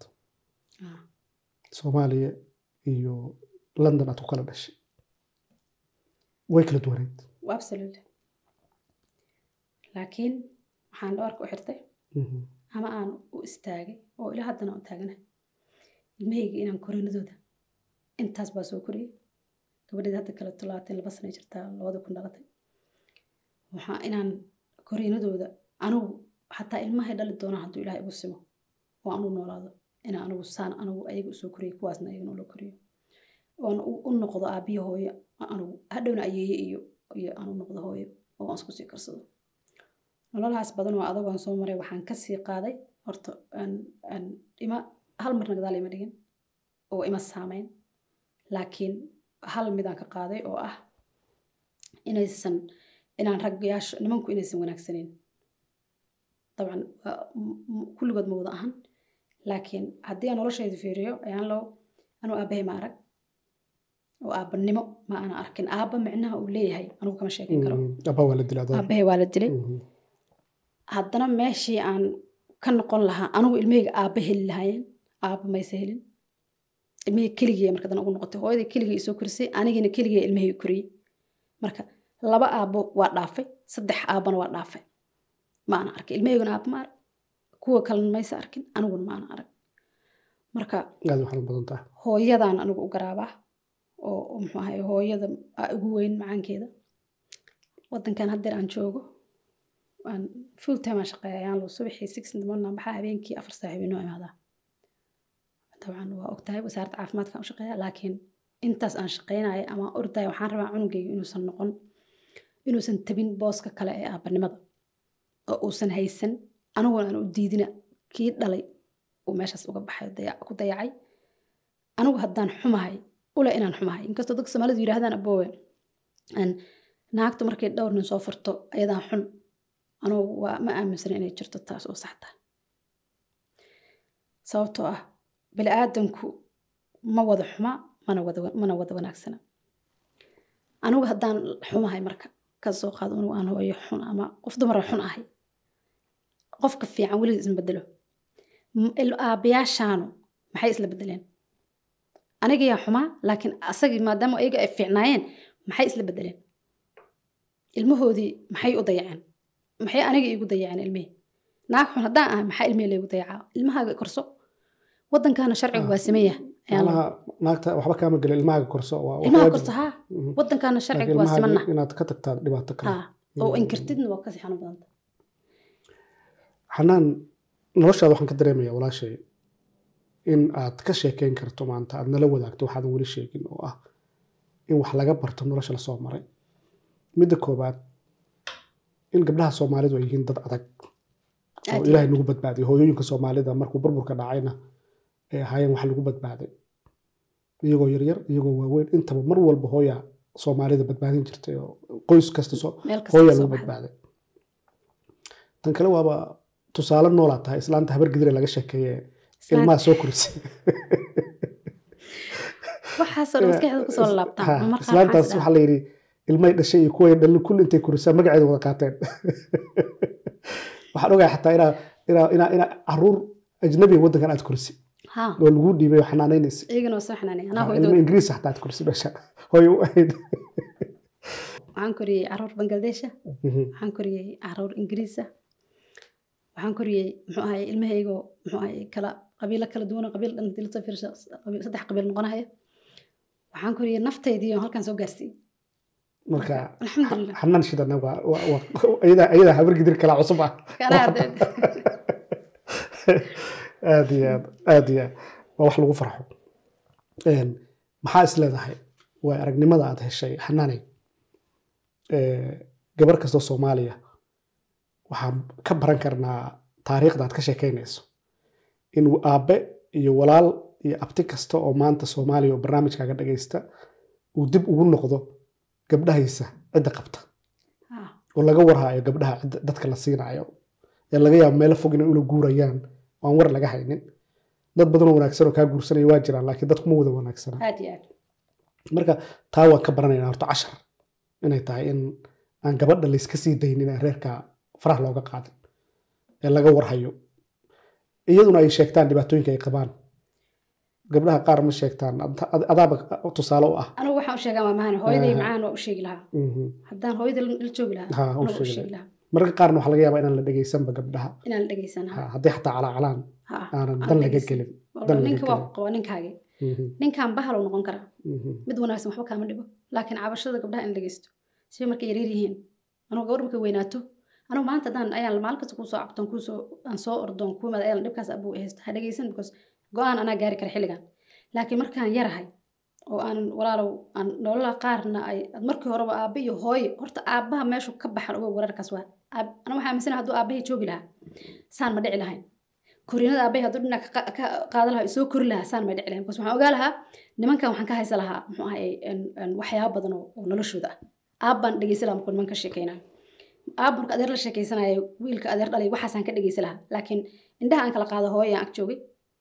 B: soomaaliya iyo london aad ku kala dhashay way kala duwaneed
A: absolutely laakiin waxaan dhawarka u xirtay ama aan u istaagay oo ilaa haddana u taaganahay ilmahayga inaan korinadooda intaas baa soo koriyey gabadheed hadda kale tolaatan laba sana jirtaa labada kun dhalatay waxaa inaan koriinadooda anugu xataa ilmahay dhali doonaan hadduu ilaah igu simo oo anugu noolaado inaan anugu saan anugu ayaga usoo koriyo kuwaasna ayagana ula koriyo oon u noqdo aabiyo hooyo anugu hadhowna ayeeye iyo iyo aanu noqdo hooyo oo aan isku sii karsado nololahaas badan oo adagoon soo maray waxaan kasii qaaday horta ima hal marna gadaal ima dhigin oo ima saameyn laakiin hal midaan ka qaaday oo ah inaysan inaan ragyaasho nimanku inaysan wanaagsaneyn dabcan kulligood ma wada ahan laakiin haddii aan noloshayda fiiriyo ayaan low anuu aabahay ma arag oo aabanimo ma ana arkin aaba micnaha uu leeyahay anugu kama sheekin karo
B: abaa waa la dilaa
A: aabahay waa la dilay haddana meeshii aan ka noqon lahaa anugu ilmahayga aaba heli lahaayeen aaba mayse helin ilmahayga keligii marka dana ugu noqotay hooyadii keligii isoo korisay anigiina keligii ilmahayga koriyey marka laba aabo waa dhaafay saddex aabana waa dhaafay ma ana arkay ilmahayguna aaba ma arag kuwa kalena mayse arkin aniguna ma ana arag marka
B: aad waxaad u badan tahay
A: hooyadaan anigu u garaabaa oo muxuu ahay hooyada ugu weyn macaankeeda wadankan haddeer aan joogo aan full time aan shaqeeya ayaan loo subaxii six in the morning aan baxaa habeenkii afar saa habeenoo imaadaa dabcan waa ogtahay wasaaradda caafimaadkaan u shaqeeya laakiin intaas aan shaqeynayo ama ordaya waxaan rabaa cunugayga inuusan noqon inuusan tabin booska kale ee aabanimada oo uusan haysan aniguna aan u diidina kii dhalay uu meeshaas uga baxay dayac- ku dayacay anigu haddaan xumahay ule inaan xumahay inkastoo dadka soomaalidu yidhaahdaan aboowe aan naagtu markay dhowr nin soo furto ayadaan xun anugu waa ma aaminsana inay jirto taas oo sax tahay sababtoo ah bini aadanku ma wada xuma mana wada mana wada wanaagsana anigu haddaan xumahay marka ka soo qaado anigu aan hooyo xun ama qof dumara xun ahay qofka fiican weligiis isma bedelo M- il- aabayaashaanu maxay isla bedeleen anigayaa xumaa laakiin asagii maadaama ayaga ay fiicnaayeen maxay isla bedeleen ilmahoodii maxay u dayaceen maxay aniga iigu dayaceen ilmihii naag xun haddaan ahay maxaa ilmihii laygu dayacaa ilmahaaga korso wadankaana sharcigu waa sameeya
B: macnaha naagta waxba kaama gelin ilmahaaga korso waa waa
A: ilmaha
B: waajib.
A: korso haa
B: Mhm.
A: wadankaana
B: Laakiin
A: sharcigu waa
B: ilmahaaga
A: simana
B: inaad ka tagtaa dhibaato kale
A: haa oo
B: Mhm.
A: inkirtidna waa kasii xanuun badanta
B: xanaan noloshaada waxaan ka dareemayaa walaashay in aad ka sheekeyn karto maanta aad nala wadaagto waxaadan weli sheegin oo ah in wax laga barto nolosha lasoo maray midda koobaad in gabdhaha soomaalidu ay yihiin dad adag oo
A: Aad iyo
B: ilaahay nagu badbaadiyay hooyooyinka soomaalida markuu burburka dhacayna ay ahaayeen wax lagu badbaaday iyagoo yaryar iyagoo waaweyn intaba mar walba hooya soomaalida badbaadin jirtay oo qoys kasta soo
A: meel kasta
B: hooya
A: kasoo
B: lagu
A: baxda.
B: badbaaday tan kale waaba tusaale noolaa tahay islaanta habar gidire laga sheekeeye
A: Islaan-
B: ilmaha soo korisay
A: waxaasoo dhan maskaxda kusoo
B: Ha,
A: laabtaan markaa
B: islaantaas
A: waxaas
B: waxaa la yidhi ilmay dhashay iyo kuway dhalin kulli intay korisaa magaceeda wada qaateen waxaan ogahay xataa inaa inaa inaa inaa caruur ajnabiga waddankan aad korisay
A: haa
B: oo lagu dhiibay oo xanaanaynaysa
A: iyagana waa soo xanaanay anaa
B: ilmo
A: hooyadooda
B: ingiriis xataa aad korisay meesha hooy u ahayd
A: waxaan koriyey caruur bangladesha
B: Mhm.
A: waxaan koriyey caruur ingiriisa waxaan koriyey muxuu ahay ilmahaygoo muxuu ahay kala qabiilo kala duwan oo qabiil dhan hadii lasoo fiirsho qabiil- saddex qabiil noqonaya waxaan koriyey naftaydii oo halkan soo gaarsiiyey
B: marka
A: alxamdulilah
B: xanaan shidana waa waa- waa- iyadaa iyadaa habar gidir kala cusub ah
A: Anaa arday-
B: aad iyo aad aad iyo aad waa wax lagu farxo Een, maxaa is leedahay waa aragnimada aad heshay xanaanay Ee, gabar kastoo soomaaliya waxaan ka baran karnaa taariikhda aad ka sheekeynayso in aabe iyo walaal iyo abti kasta oo maanta soomaaliya oo barnaamijkaaga dhagaysta uu dib ugu noqdo gabdhahaysa cidda qabta
A: Haa,
B: oo laga warhaayo gabdhaha cidda dadka la siinayo ee laga yaabo meelo fog inay ula guurayaan oo aan war laga haynin dad badan oo wanaagsan oo kaa guursanaya waa jiraan laakiin dadku ma wada wanaagsana
A: aad iyo aad
B: marka taa waan ka baranaynaa horta cashar inay tahay in aan gabadha layska sii daynin ee reerka faraha looga qaadin ee laga warhayo iyaduna ay sheegtaan dhibaatooyinka ay qabaan gabdhaha qaar ma sheegtaan ad- ad- adaaba tusaale u ah
A: anigu waxaan u sheegaa maamahan hooyaday
B: Ah.
A: macaan waa u sheegi lahaa
B: Mhm.
A: haddaan hooyada la la joogi lahaa
B: Ha, u
A: anigu u
B: sheegi
A: sheegi lahaa
B: mararka qaarna waxaa laga yaabaa inaan la dhegaysanba gabdhaha
A: inaan la dhegeysan
B: Ha,
A: haa
B: haddii xataa calaacalaan
A: haa
B: aanan
A: aan
B: dan laga
A: dhegeysan.
B: gelin
A: Walba
B: dan laga
A: ninka waa
B: gelin.
A: qaba ninkaagi
B: Mhm,
A: ninkan bahal uu noqon karaa
B: mhm.
A: mid wanaagsan waxba kaama dhibo laakiin cabashada gabdhaha in la dhegeysto si markay yaryar yihiin anugu gabar markay weynaato anugu maanta haddaan ayaan maalin kasta kuusoo cabtoon kuusoo aan soo ordoon kuu imaada ayaan dhibkaas abuu haysta ha dhegeysan because go-aan anaa gaari kara xilligan laakiin markaan yarahay oo aan walaalow aan nolola qaarna ay ad markii horeba aabba iyo hooye horta aabbaha meeshu ka baxan ogow wararkaas waa Aab- aniga waxaa aaminsanahay hadduu aabbahay joogi lahaa saan ma dhici lahayn koriinada aabbahay hadduu dhinac ka qa- ka qaadan lahaa soo kori lahaa saan ma dhici lahayn because waxaan ogaa lahaa nimankan waxaan ka haysa lahaa muxuu ahay en- en waxyaabo badan oo oo noloshooda ah aabbaan dhegeysa lahaa markuu nimanka sheekeynayo aab marka adeer la sheekeysanayo wiilka adeer dhalay waxaasaan ka dhegeysa lahaa laakiin indhaha aan kala qaado hooyo aan ag joogay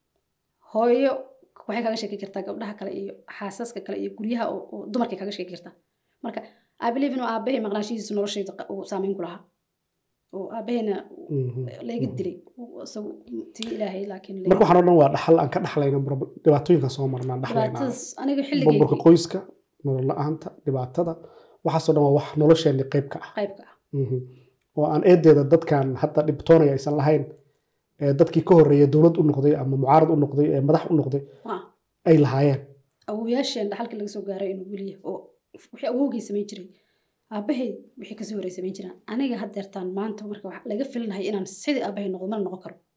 A: hooyo waxay kaga sheeki kartaa gabdhaha kale iyo xaasaska kale iyo guryaha oo oo dumarkay kaga sheeki kartaa marka i believe inuu aabahay maqnaashihiisu noloshayda qa- uu saameyn ku lahaa oo aabahayna
B: Mhm.
A: layga dilay oo isagu tii ilaahay laakiin layga-
B: marka waxaan o dhan waa dhaxal aan ka dhaxlayna prob- dhibaatooyinka soo marnaan dhaxlaynaa
A: dhibaatadaas aniga
B: burburka
A: xilligeygii
B: qoyska nolol la-aanta dhibaatada waxaasoo dhan waa wax nolosheenni qayb ka ah
A: qaybka ah
B: Mhm. oo aan eedeeda dadkan hadda dhibtoonaya aysan lahayn ee dadkii ka horreeyay dowlad u noqday ama mucaarad u noqday ee madax u noqday
A: waa
B: ay lahaayeen
A: awowayaasheen dhaxalka laga soo gaaray inuu weliya oo wixii awowgay samayn jiray aabahay wixii kasoo horey samayn jiraan aniga haddeertaan maanta marka wax laga filinahay inaan sidii aabahay noqdo mana noqon karo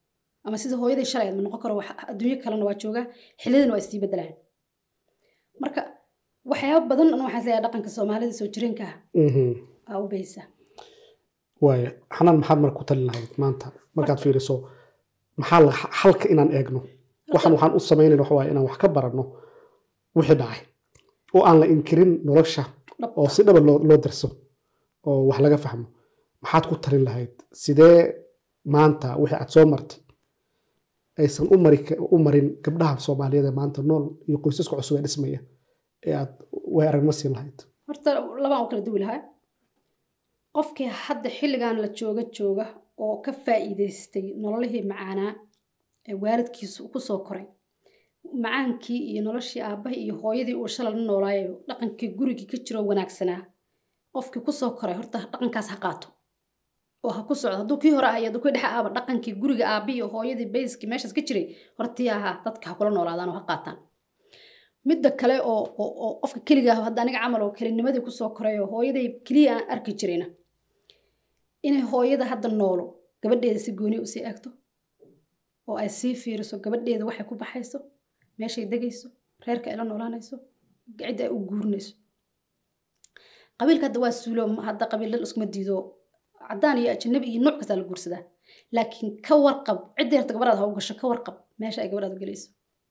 A: ama sida hooyadii shalay ma noqon karo wax- adduunyo kalena waa joogaa xilliyadana waa isii bedelaan marka waxyaaba badan ana waxaan leeyahay dhaqanka soomaalida soo jireenka ah
B: Mhm.
A: aa u baysa
B: waaya xanaan maxaad marka ku talin lahayd maanta markaad fiiriso maxaa la xalka inaan eegno waxaan waxaan u samaynayna waxa waaye inaan wax ka baranno wixii dhacay oo aan la inkirin nolosha
A: Dhabta.
B: oo si dhaba loo loo darso oo wax laga fahmo maxaad ku talin lahayd sidee maanta wixii aad soo martay aysan u mari u marin gabdhaha soomaaliyeed ee maanta nool iyo qoysaska cusub ee dhismaya ee aad way aragma siin lahayd
A: horta labaan u kala duwi lahaa qofkii hadda xilligan la jooga jooga oo ka faa'iidaystay nololihii macaanaa ee waalidkiisu ku soo koray macaankii iyo noloshii aabbaha iyo hooyadii uu shalal la noolaayo dhaqankii gurigii ka jiroo wanaagsanaa qofkii ku soo koray horta dhaqankaas ha qaato oo ha ku socdo hadduu kii hore ahay hadduu kii dhexe aaba dhaqankii guriga aabbi iyo hooyadii bayskii meeshaas ka jiray hortii ahaa dadka ha kula noolaadaan oo ha qaataan midda kale oo oo- oo qofka keliga ah hadda aniga camal oo kelinimadii kusoo koray oo hooyaday keliya aan arki jirayna inay hooyada hadda noolo gabadheeda si gooni usii eegto oo ay sii fiiriso gabadheeda waxay ku baxayso meeshay degayso reerka ay la noolaanayso cidda ay u guurinayso qabiilka hadda waa suulo ma- hadda qabiil iskuma diido cadaan iyo ajanabi iyo nooc kastaa la guursadaa laakiin ka warqab cidda yarta gabadhaad ha u gasho ka warqab meesha ay gabadhaad u gelayso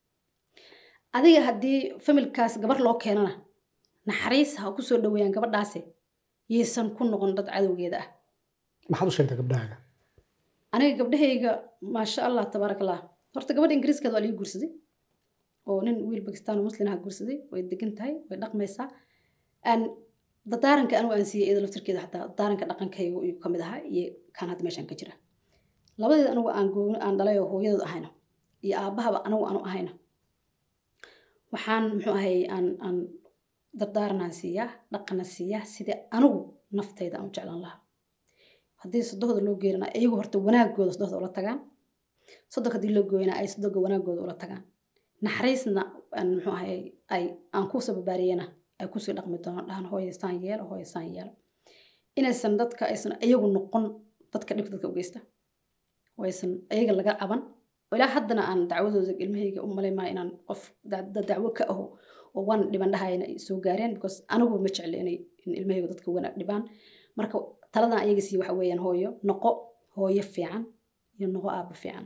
A: adiga haddii familkaas gabar loo keenana naxariis ha ku soo dhaweeyaan gabadhaasi yaysan ku noqon dad cadowgeeda ah
B: maxaad u sheegtaa gabdhahaaga
A: aniga gabdhahayga maasha allah tabaaraka allah horta gabadha ingiriiskeeda waa laga guursaday oo nin wiil bakistaan oo muslim aha guursaday way degan tahay way dhaqmaysaa aan dadaaranka anigu aan siiyey iyada laftirkeeda xataa dadaaranka dhaqankayga iyuu ka mid ahaa iyo kan hadda meeshaan ka jira labadeeda anigu aan gooni aan dhalay oo hooyadood ahayna iyo aabbahaba anigu aanu ahayna waxaan muxuu ahay aan aan dardaaranaan siiyaa dhaqana siiyaa sidii anigu naftayda aan u jeclaan lahaa haddii sodohda loo geerina iyagu horta wanaagooda sodohda ula tagaan sodonka haddii loo gooyana ay sodonka wanaagooda ula tagaan naxariisna aan muxuu ahay ay aan kusoo babaariyena ay kusii dhaqmi doonaan dhahan hooyaysaan yeelo hooyaysaan yeelo inaysan dadka aysan iyagu noqon dadka dhibka dadka u geysta oo aysan iyaga laga caban oo ilaa haddana aan dacwadooda ilmahayga u malaymaa inaan qof da- da- dacwo ka aho oo waan dhiban dhahayna ay soo gaareen because anigu ma jecli inay in ilmahayga dadka wanaag dhibaan marka taladan ayaga sii waxa weeyaan hooyo noqo hooyo fiican iyo noqo aabbo fiican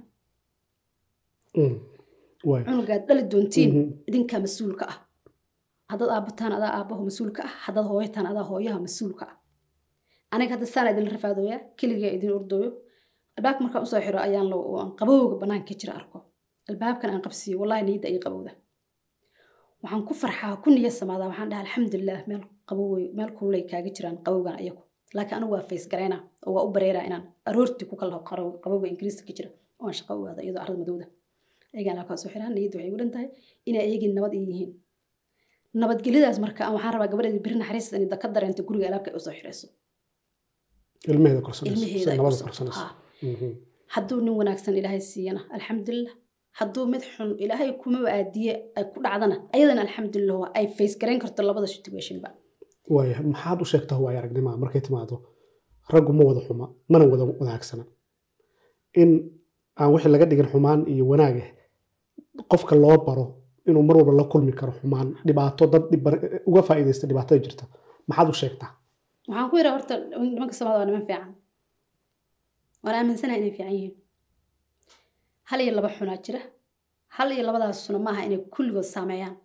B: Mm. waaya
A: cunugaad dhali doontiin
B: Mhm.
A: idinkaa mas-uulka ah haddaad aabbataan adaa aabbaho mas-uulka ah haddaad hooyataan adaa hooyaha mas-uulka ah aniga hadda saan idinla rafaadooyaa keligaa idin ordooyo albaabka markaan usoo xiro ayaan la aan qabowga banaanka ka jira arko albaabkan aan qabsiiyo wallahi niyadda ay qabowda waxaan ku farxaa ku niya samaadaa waxaan dhaha alxamdulilah meel qabowey meel kululay kaaga jiraan qabowgan ayagu laakiin anigu waa fays garaynaa oo waa u bareeraa inaan aroortii ku kala qaro- qabowga ingiriiska ka jira oo aan shaqo u aada iyadoo carrada madowda ayagaan alkaa soo xiraan niyadda waxay ugu dhan tahay inay ayagii nabad ay yihiin nabadgelyadaas marka aan waxaan rabaa gabadheeda beri naxariis inay ka dareento guriga alaabka ay usoo xirayso
B: ilmaheeda korsanayso
A: ilmaheeda
B: si
A: ay
B: nabada
A: kusoo-
B: korsanayso
A: haa.
B: Mhm.
A: hadduu nin wanaagsan ilaahay siiyana alxamdulilah hadduu mid xun ilaahay kumaba aadiye ay ku dhacdana ayadana alxamdulilah waa ay face garayn karto labada situationba
B: waaya maxaad u sheegtaa waaya aragnimaa markay timaado raggu ma wada xuma mana wada wanaagsana in aan wixii laga dhigin xumaan iyo wanaag ah qofka loo baro inuu mar walba la kulmi karo xumaan dhibaato dad dhib- uga faa'iidaysta dhibaatada jirta maxaad u sheegtaa
A: waxaan ku yidhaa horta nimanka soomaalida waa niman fiican waan aaminsanahay inay fiican yihiin hal iyo laba xunaa jira hal iyo labadaas suna maaha inay kulligood saameeyaan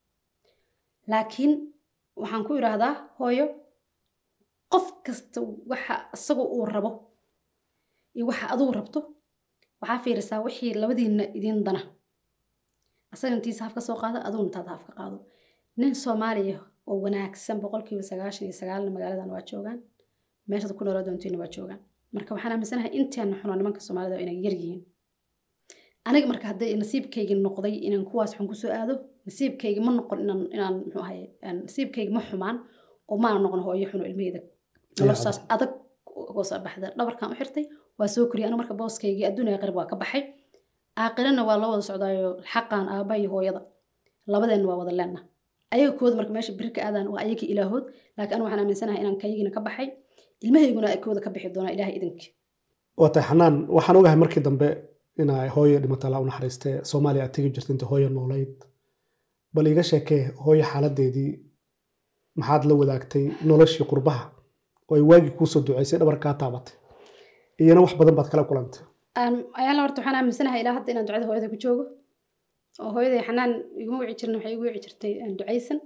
A: laakiin waxaan ku idhaahdaa hooyo qof kasta waxa isaga uu rabo iyo waxa adigu rabto waxaa fiirisaa wixii labadiinna idiin dana asaga intiisa haf ka soo qaado adiguna intaad haf ka qaado nin soomaaliya oo wanaagsan boqolkiiba sagaashan iyo sagaalna magaaladan waa joogaan meeshaad ku noolaa doontiina waa joogaan marka waxaan aaminsanahay inteena xunoo nimanka soomaalida inay yar yihiin aniga marka hadday nasiibkaygi noqday inaan kuwaas xun kusoo aado nasiibkaygi ma noqon inaan inaan muxuu ahaye aan- nasiibkaygi ma xumaan oo maana noqon hooyo xuno ilmaheyda noloshaas adag uga soo baxda dhabarkan u xirtay waa soo koriyay aniga marka booskaygii adduuniya qarib waa ka baxay aaqirana waa la wada socdaayo xaqan aabba iyo hooyada labadeenna waa wada leenna ayaga kooda marka meesha biri ka aadaan waa ayaga ilaahood laakiin anigu waxaan aaminsanahay inaan kayagiina ka baxay ilmahayguna ay kooda ka bixi doonaa ilaahay idinkii
B: waa tahay xanaan waxaan ogahay markii dambe inay hooyo dhimata la u naxariistee soomaaliya aad tegi jirta inta hooyo noolayd bal iga sheekee hooyo xaaladeedii maxaad la wadaagtay noloshii qurbaha oo ay waagii kuusoo duceysay dhabar kaa taabatay iyana wax badan baad kala kulantay
A: ayaala horta waxaan aaminsanahay ilaa hadda inaan ducada hooyada ku joogo oo hooyaday xanaan iguma wici jirin waxay igu wici jirtay ducaysan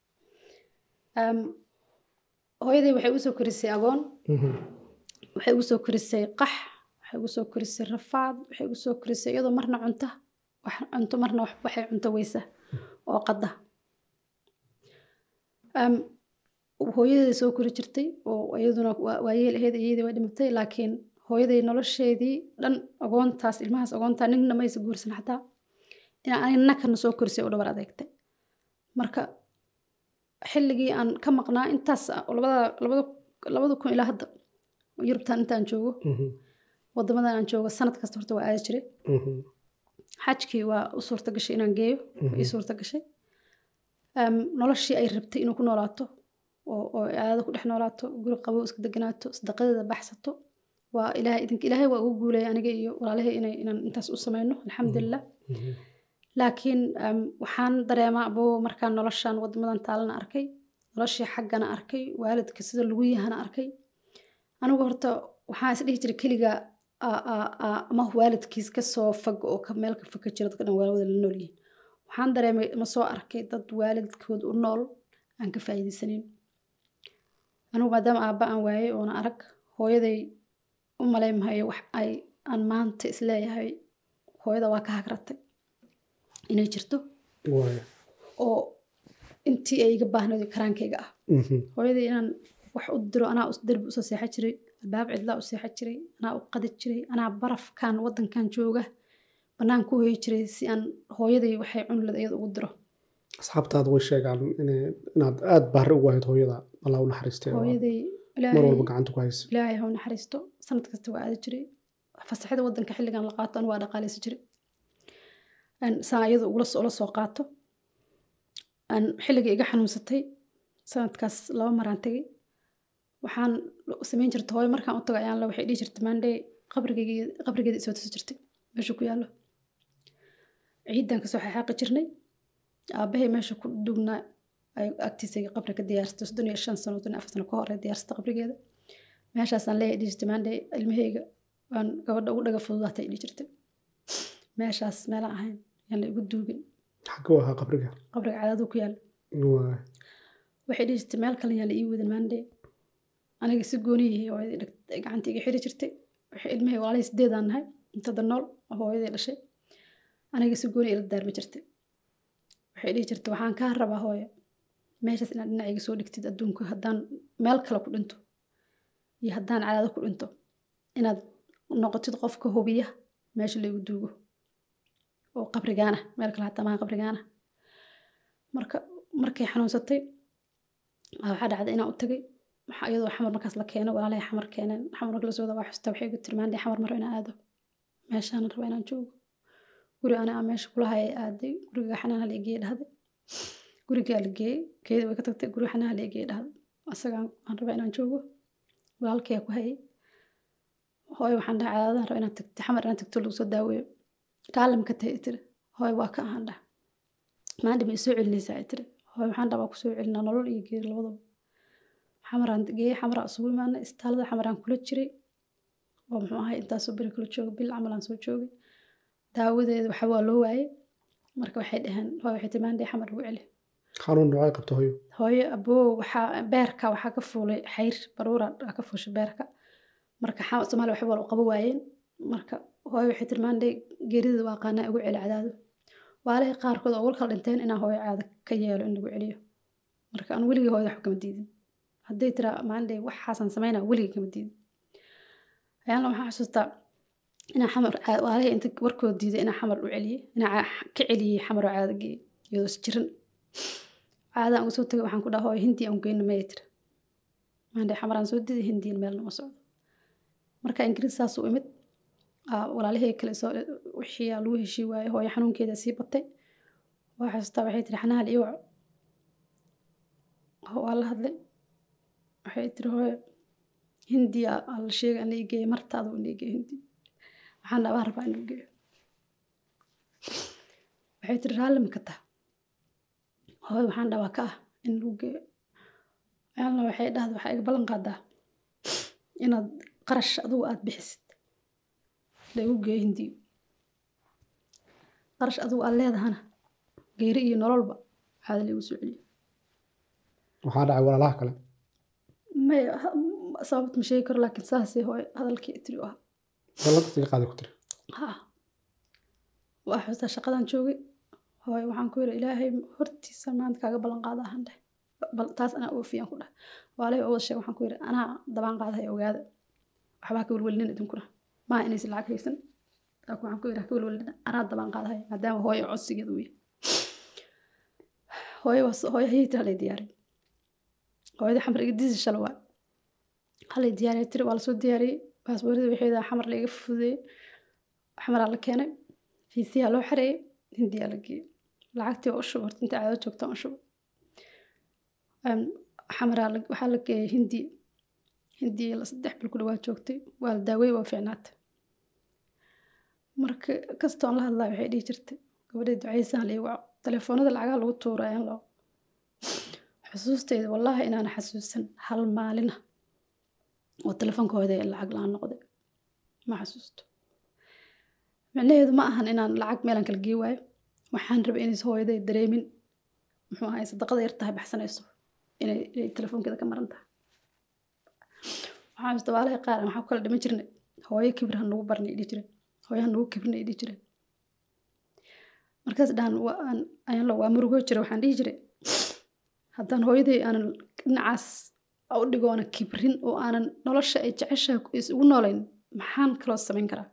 A: hooyaday waxay usoo korisay agoon waxay ugu soo korisay qax waxay ugu soo korisay rafaad waxay ugu soo korisay iyadoo marna cunta wax cunto marna wax waxay cunto weysa oo qada hooyaday soo kori jirtay oo iyaduna waayeel ahayd iyadii way dhimatay laakiin hooyaday nolosheedii dhan agoontaas ilmahaas agoontaa nina maysa guursan xataa inaan aniga nakana soo korisay oo dhabar adeegtay marka xilligii aan ka maqnaa intaas labada labada labada kun ilaa hadda yurubtan intaan joogo wadamadan aan joogo sanad kasta horta waa aadi jiray xajkii waa u suurta gashay inaan geeyo ii suurta gashay noloshii ay rabtay inuu ku noolaato oo oo aadada ku dhex noolaato guri qabo iska deganaato sadaqadeeda baxsato waa ilaahay idinka ilaahay waa ugu guuleeyay aniga iyo walaalahay inay inaan intaas u samayno alxamdulilah laakiin waxaan dareemaa abo markaan noloshan wadamadan taalana arkay noloshii xaggana arkay waalidka sida lagu yahana arkay anigu horta waxaan is dhihi jiray keliga ama waalidkiis kasoo fag oo meel ka faka jira dadka dhan waalawada la nool yihiin waxaan dareemay ma soo arkay dad waalidkood u nool aan ka faa'iidaysanayn anigu maadaama aabba aan waayey oona arag hooyaday u malaymahayo wax ay aan maanta isleeyahay hooyada waa ka hagratay inay jirto oo intii ay iga baahnayd karaankayga ah hooyadii inaan wax u diro anaa derbi usoo seexan jiray albaab cidlaa u seexan jiray anaa u qadi jiray anaa barafkan wadankan jooga bannaan ku hoyi jiray si aan hooyaday waxay cunulad iyada ugu diro
B: asxaabtaada way sheegaan inaad aada baari ugu ahayd hooyada allah u naxariistay
A: hooyaday
B: mar walba gacanta ku haysa
A: ilaahay ha u naxariisto sanad kasta waa aadi jiray fasaxida wadanka xilligan la qaato anu waa dhaqaaleysa jiray saan iyada ula soo qaato xilligii iga xanuunsatay sanadkaas laba maraan tegay waxaan samayn jirta hooyo markaan u tago ayaan la waxay dhihi jirtay maandhay qabrigeeda isoo tusi jirtay meesha ku yaallo ciidan kasoo xaxaaqi jirnay aabahay meesha ku dugnaa ay agtiisa qabri ka diyaarsatay soddon iyo shan sano soddon iyo afar sano ka hor ay diyaarsatay qabrigeeda meeshaasaan leeyahay dhihi jirtay maandhay ilmahayga waan gabadha ugu dhaga fududaatay dhihi jirtay meeshaas meelaan ahayn yaan la igu duugin
B: xaguu ahaa qabriga
A: qabriga cadaadu ku yaal waxay dhihi jirtay meel kale yaan la ii wadin maandhe aniga si gooniyihii hooyadii gacanta iga xiri jirtay waxay ilmahii walaalihii sideedaan nahay intada nool oo hooyadii dhashay aniga si gooni ila daarmi jirtay waxay dhihi jirtay waxaan kaa rabaa hooyo meeshaas inaad dhinacayga soo dhigtid adduunka haddaan meel kale ku dhinto iyo haddaan cadaado ku dhinto inaad noqotid qofka hubiya meesha laygu duugo oo qabrigaana meel kale hataa maha qabrigaana marka markay xanuunsatay waxaa dhacday inaan u tagay waxaa iyadoo xamar markaas la keeno walaalahay xamar keeneen xamar marka lasoo waa xusta waxay igu tiri maandhay xamar maro inaan aado meeshaan raba inaan joogo guri ana aan meesha kula hayay aaday guriga xanaan hala egeeye dhahday gurigaa la geeyey keeda way ka tagtay guriga xanaan hala egeeye dhahday asagaan aan raba inaan joogo walaalkaya ku hayay hooyo waxaan dhahay cadaadahan raba inaad tagto xamar inaan tagto lagu soo daaweeyo raalli maka tahay tiri hooyo waa ka ahaan dhah maandhi ma isoo celinaysaa tiri hooyo waxaan dhabaa kusoo celinaa nolol iyo geeri labadaba xamaraan geeyey xamaraa isugu imaanay istaalada xamaraan kula jiray oo muxuu ahay intaasoo beri kula jooga bil camalaan soo joogay daawadeeda waxa waa loo waayey marka waxay dhaheen hooyo waxay tiri maandhi xamar ugu celi
B: xanuun noocay qabta hooyo
A: hooyo aboo waxaa beerka waxaa ka fuulay xayr baruura ka fuushay beerka marka soomaaliya waxba waa u qabo waayeen marka hooyo waxay tiri maandhay geerida waa qaanaa ugu celi cadaado waalihii qaarkood oo wal kala dhinteen inaa hooyo caada ka yeelo in lagu celiyo marka aan weligii hooyada wax kama diidin hadday tiraa maandhay waxaasaan samaynaa weligii kama diidin ayaanla waxaan xasuustaa inaa xamar waalihii inta warkood diiday inaa xamar u celiyey inaa ka celiyey xamaroo caada geeyey iyadoo is jirin caadaan uga soo tagay waxaan ku dhaha hooyo hindi aan geyno maya tiri maandhay xamaraan soo diiday hindiin meelna ma socdo marka ingiriis saas u imid walaalihii kale soo wixii lagu heshii waayey hooyo xanuunkeeda sii batay waa xasuustaa waxay tiri xanaal iyo waa la hadlay waxay tiri hooyo hindiya la sheega in la igeeyo martaadu in la igeeyo hindi waxaan dhabaa rabaa in la geeyo waxay tiri raalli ma ka taha hooy waxaan dhabaa ka ah in lagu geeyo ayaalna waxay dhahda waxaa iga ballan qaadaa inaad qarash adugu aad bixisid lagu geeyo hindiyo qarash adugu aad leedahana geeri iyo nololba waxaada lagu soo celiyo
B: waxaa dhacay walaalaha kale
A: may sababt ma sheegi karo laakiin saasay hooy hadalkii tiri u ahaa
B: ballantaas iga qaaday ku tiri
A: ha waa xustaa shaqadan joogay hooy waxaan ku yidhi ilaahay hortiisa maanta kaaga ballan qaada ahaan dheh bal taas anaa oofiyaan ku dheh waalay oo wada sheeg waxaan ku yidhi anaa dabaan qaadahay ogaada waxbaa ka welwelinin idinkuna maa inaysan lacag haysan laakiin waxaan ku yidhi ha ka welwelinin anaa dabaan qaadahay maadaama hooyo codsigeeda uu yahay hooyo was hooyo hayay tiri halay diyaarin hooyada xamar iga disi shala waa halay diyaariyay tiri waa lasoo diyaariyey baasboorada waxeeda xamar laiga fududeeyey xamaraa la keenay fiisiyaa loo xareeyey hindiyaa la geeyey lacagtii waa u shuba horta inta caado joogtaan u shuba xamaraa waxaa la geeyey hindi hindi la saddex bil ku dhawaa joogtay waa la daawey waa fiicnaatay marka kastoon la hadlaa waxay dhihi jirtay gabadhee ducaysaan lii waco telefoonada lacagaha lagu tuurayaan loo xusuustayda wallaahi inaana xasuusan hal maalina oo telefonkooda ee lacag la-aan noqday ma xasuusto micnaheedu ma ahan inaan lacag meelaan kala gee waayo waxaan rabay inaysa hooyaday dareemin muxuu ahay sadaqada yar tahay baxsanayso inay inay telefoonkeeda ka maran tahay waxaan xasuusta waalahay qaar aan waxaa ku kala dhiman jirnay hooyo kibir han nagu barnay dhihi jireen hooyo han nagu kibrinay dhihi jireen markaas dhahan waan ayaan waa murugoo jira waxaan dhihi jiray haddaan hooyaday aanan dhinacaas u dhigoona kibrin oo aanan nolosha ay jeceshaha isugu noolayn maxaan kaloo samayn karaa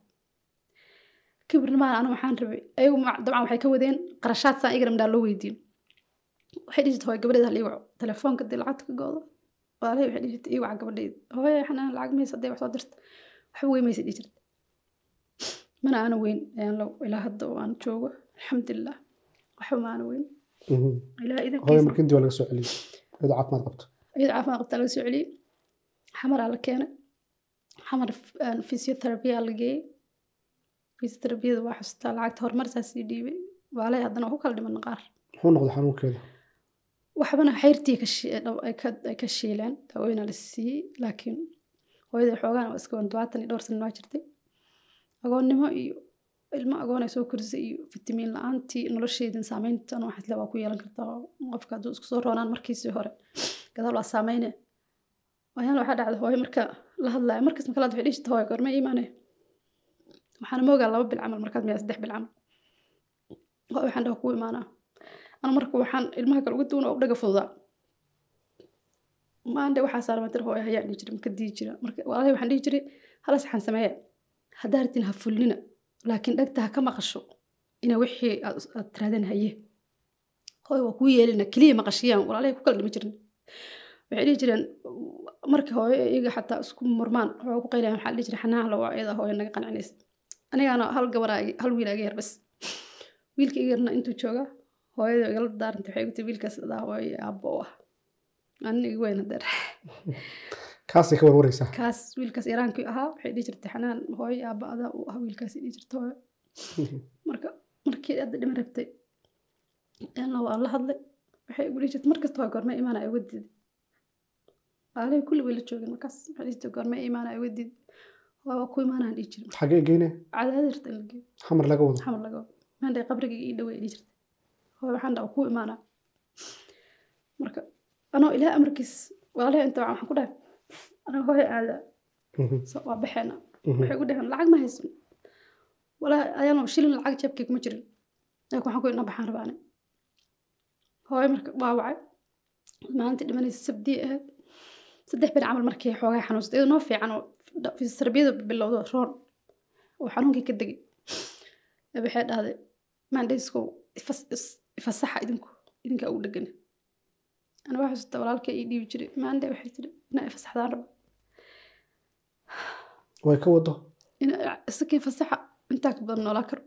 A: kibrin maan anu waxaan rabay ayagu dabcan waxay ka wadeen qarashaad saan igana midhaa loo weydiin waxay dhihi jirta hooy gabadheeda hal ii waco telefoonka dee lacagta ka goodo walaalahay waxay dhihi jirta ii waca gabadheeda hooye xanaan lacag maysa hadday wax soo dirta waxba wey maysa dhihi jirta mana aana weyn ayaan lo ilaa hadda oo aan joogo alxamdulilah waxba ma aana weyn ilaa
B: hooyo
A: idankiisa
B: marka hindi waa laga soo celiyey iyadoo caafimaad qabto
A: iyada caafimaad qabtaa laga soo celiyey xamaraa la keenay xamar physiotherapia la geeyey physiotherapiyada waa xustaa lacagta horumarsaa sii dhiibay waalay haddana waa ku kala dhiman qaar
B: muxuu noqday xanuunkeeda
A: waxbana xayrtii ka shi- dhab- ay ka- ay ka shiileen daaweyna la siiyey laakiin hooyada xoogaan waa iska todobaatan iyo dhowr sana waa jirtay agoonnimo iyo ilmo agoon ay soo korisay iyo fitamiin la-aantii nolosheedin saameyntan waxaas le waa ku yeelan kartaa oo qofka hadduu isku soo roonaan markiisii hore gadaal waa saameyne ayaan waxaa dhacda hooyo marka la hadlaya markas marka la hadla waxay dhihi jirta hooyo goorma iimaane waxaana moogaa laba bil camal markaad miyaa saddex bil camal hooyo waxaan dhaha kuu imaanaa ana marka waxaan ilmaha kale uga duwan oo dhaga fududaa maande waxaa saaran matir hooyo hayaa dhihi jiray marka dii jira marka walaalahay waxaan dhihi jiray hala saxan sameeya haddaa rabtiin ha fulnina laakiin dhegta ha ka maqasho ina wixii aad aad tiraadeen haye hooyo waa kuu yeelina keliya maqashiyaan walaalahay ku kala dhimi jirin waxay dhihi jireen markii hooyo iyaga xataa isku murmaan waxaa ku qaylayan waxaa la dhihi jiray xanaan la waa iyada hooyo naga qancinaysa anigaana hal gabaraa hal wiil aga yar bas wiilka iga yarna intuu joogaa hooyada igala daarantay waxay igu tiri wiilkaas adaa hooyo iyo aabbo u ah anina igu weyn hadeer
B: kaasay ka warwareysaa
A: kaas wiilkaas yaraankii ahaa waxay dhihi jirtay xanaan hooyo iyo aabba adaa u ah wiilkaas dhihi jirta hooyo marka markii hadda dhima rabtay yana waan la hadlay waxay igu dhihi jirtay markasta hooyo goorma imaana ay uga diiday aalay kulli way la joogeen markaas waxay dhihi jirtay goorma imaana ay uga diiday waa ku imaanaan dhihi jiray
B: xagee geyne
A: cadaadirta in la geeyo
B: xamar laga wado
A: xamar laga wado maandhay qabrigii ii dhawey dhihi jirtay hooyo waxaan dhaha ku imaanaa marka anoo ilaah amarkiis walaalahay inta waxaan ku dhahay anaga hooyo aada
B: Mhm,
A: so waa baxeena
B: mhm.
A: waxay ku dhaheen lacag ma haysan walaa ayaana shilin lacag jeebkay kuma jirin laakiin waxaan ku idna baxaan rabaa ani hooyo marka waa wacay maalintii dhimanaysa sabdii ahayd saddex bir camal markii xoogaa xanuunsatay iyadoo noo fiican oo fisioterabiyada bilowdo roon oo xanuunkii ka degay ee waxay dhahday maandhayskow ifas- is- ifasaxa idinku idinkaa ugu dhegana ana waxaa xasuusta walaalkay ii dhiibi jiray maandhe waxay tiri inaa ifasaxdaan rabo
B: way ka wado
A: ina isakii fasaxa intaa ka badan noolaa karo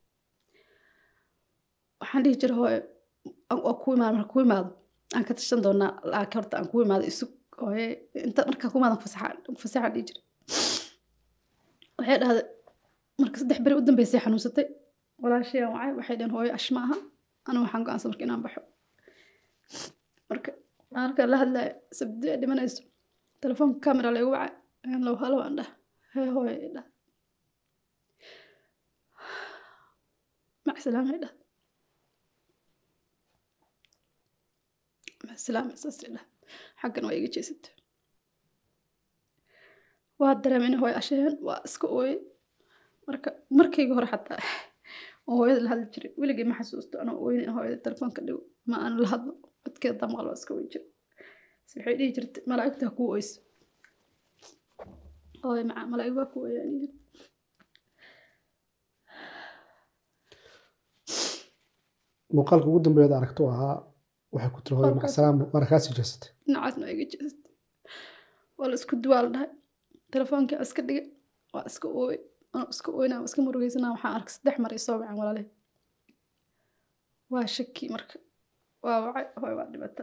A: waxaan dhihi jiray hooye aan- waa ku imaado marka ku imaado aan ka tashan doonaa laakiin horta aan ku imaado isug hooye inta markaa ku imaadan fasaxa fasaxa dhihi jiray waxay dhahday marka saddex beri u dambeysay xanuunsatay walaashayaan wacay waxay dhaheen hooyo ash ma aha anu waxaan go-aansan marka inaan baxo marka marka la hadlaya sabdi ay dhimanayso telefoonka camera laygu wacay ayaan low halo aan dhah hee hooyo i dhah mac salaama i dhah mac salaama saas i dhah xaggan waa iga jeesata waa dareemay in hooyo ashayaan waa iska ooyey marka markayga hore xataa oo hooyada la hadli jiray weligay ma xasuusto anoo ooyin in hooyada telefoonka dhigo ma aan la hadlo codkeeda damaqal waa iska wey jira se waxay dhihi jirtay malaa'igta ha kuu oyso hooyo macaa malaa'ig waa kuu ooyaan dhihi jirtay
B: muuqaalka ugu dambeeyaad aragto ahaa waxay ku tiri hooyo
A: Halkaas.
B: macsalaam waana kaa sii jeesatay
A: dhinacaasna waa iga jeestay waa la isku duwaa la dhahay telefoonka iska dhigay waa iska ooy anoo iska ooynaa waa iska murugeysanaa waxaan arkay saddex mar isoo wacan walaalihi waa shaki marka waa wacay hooy waa dhibata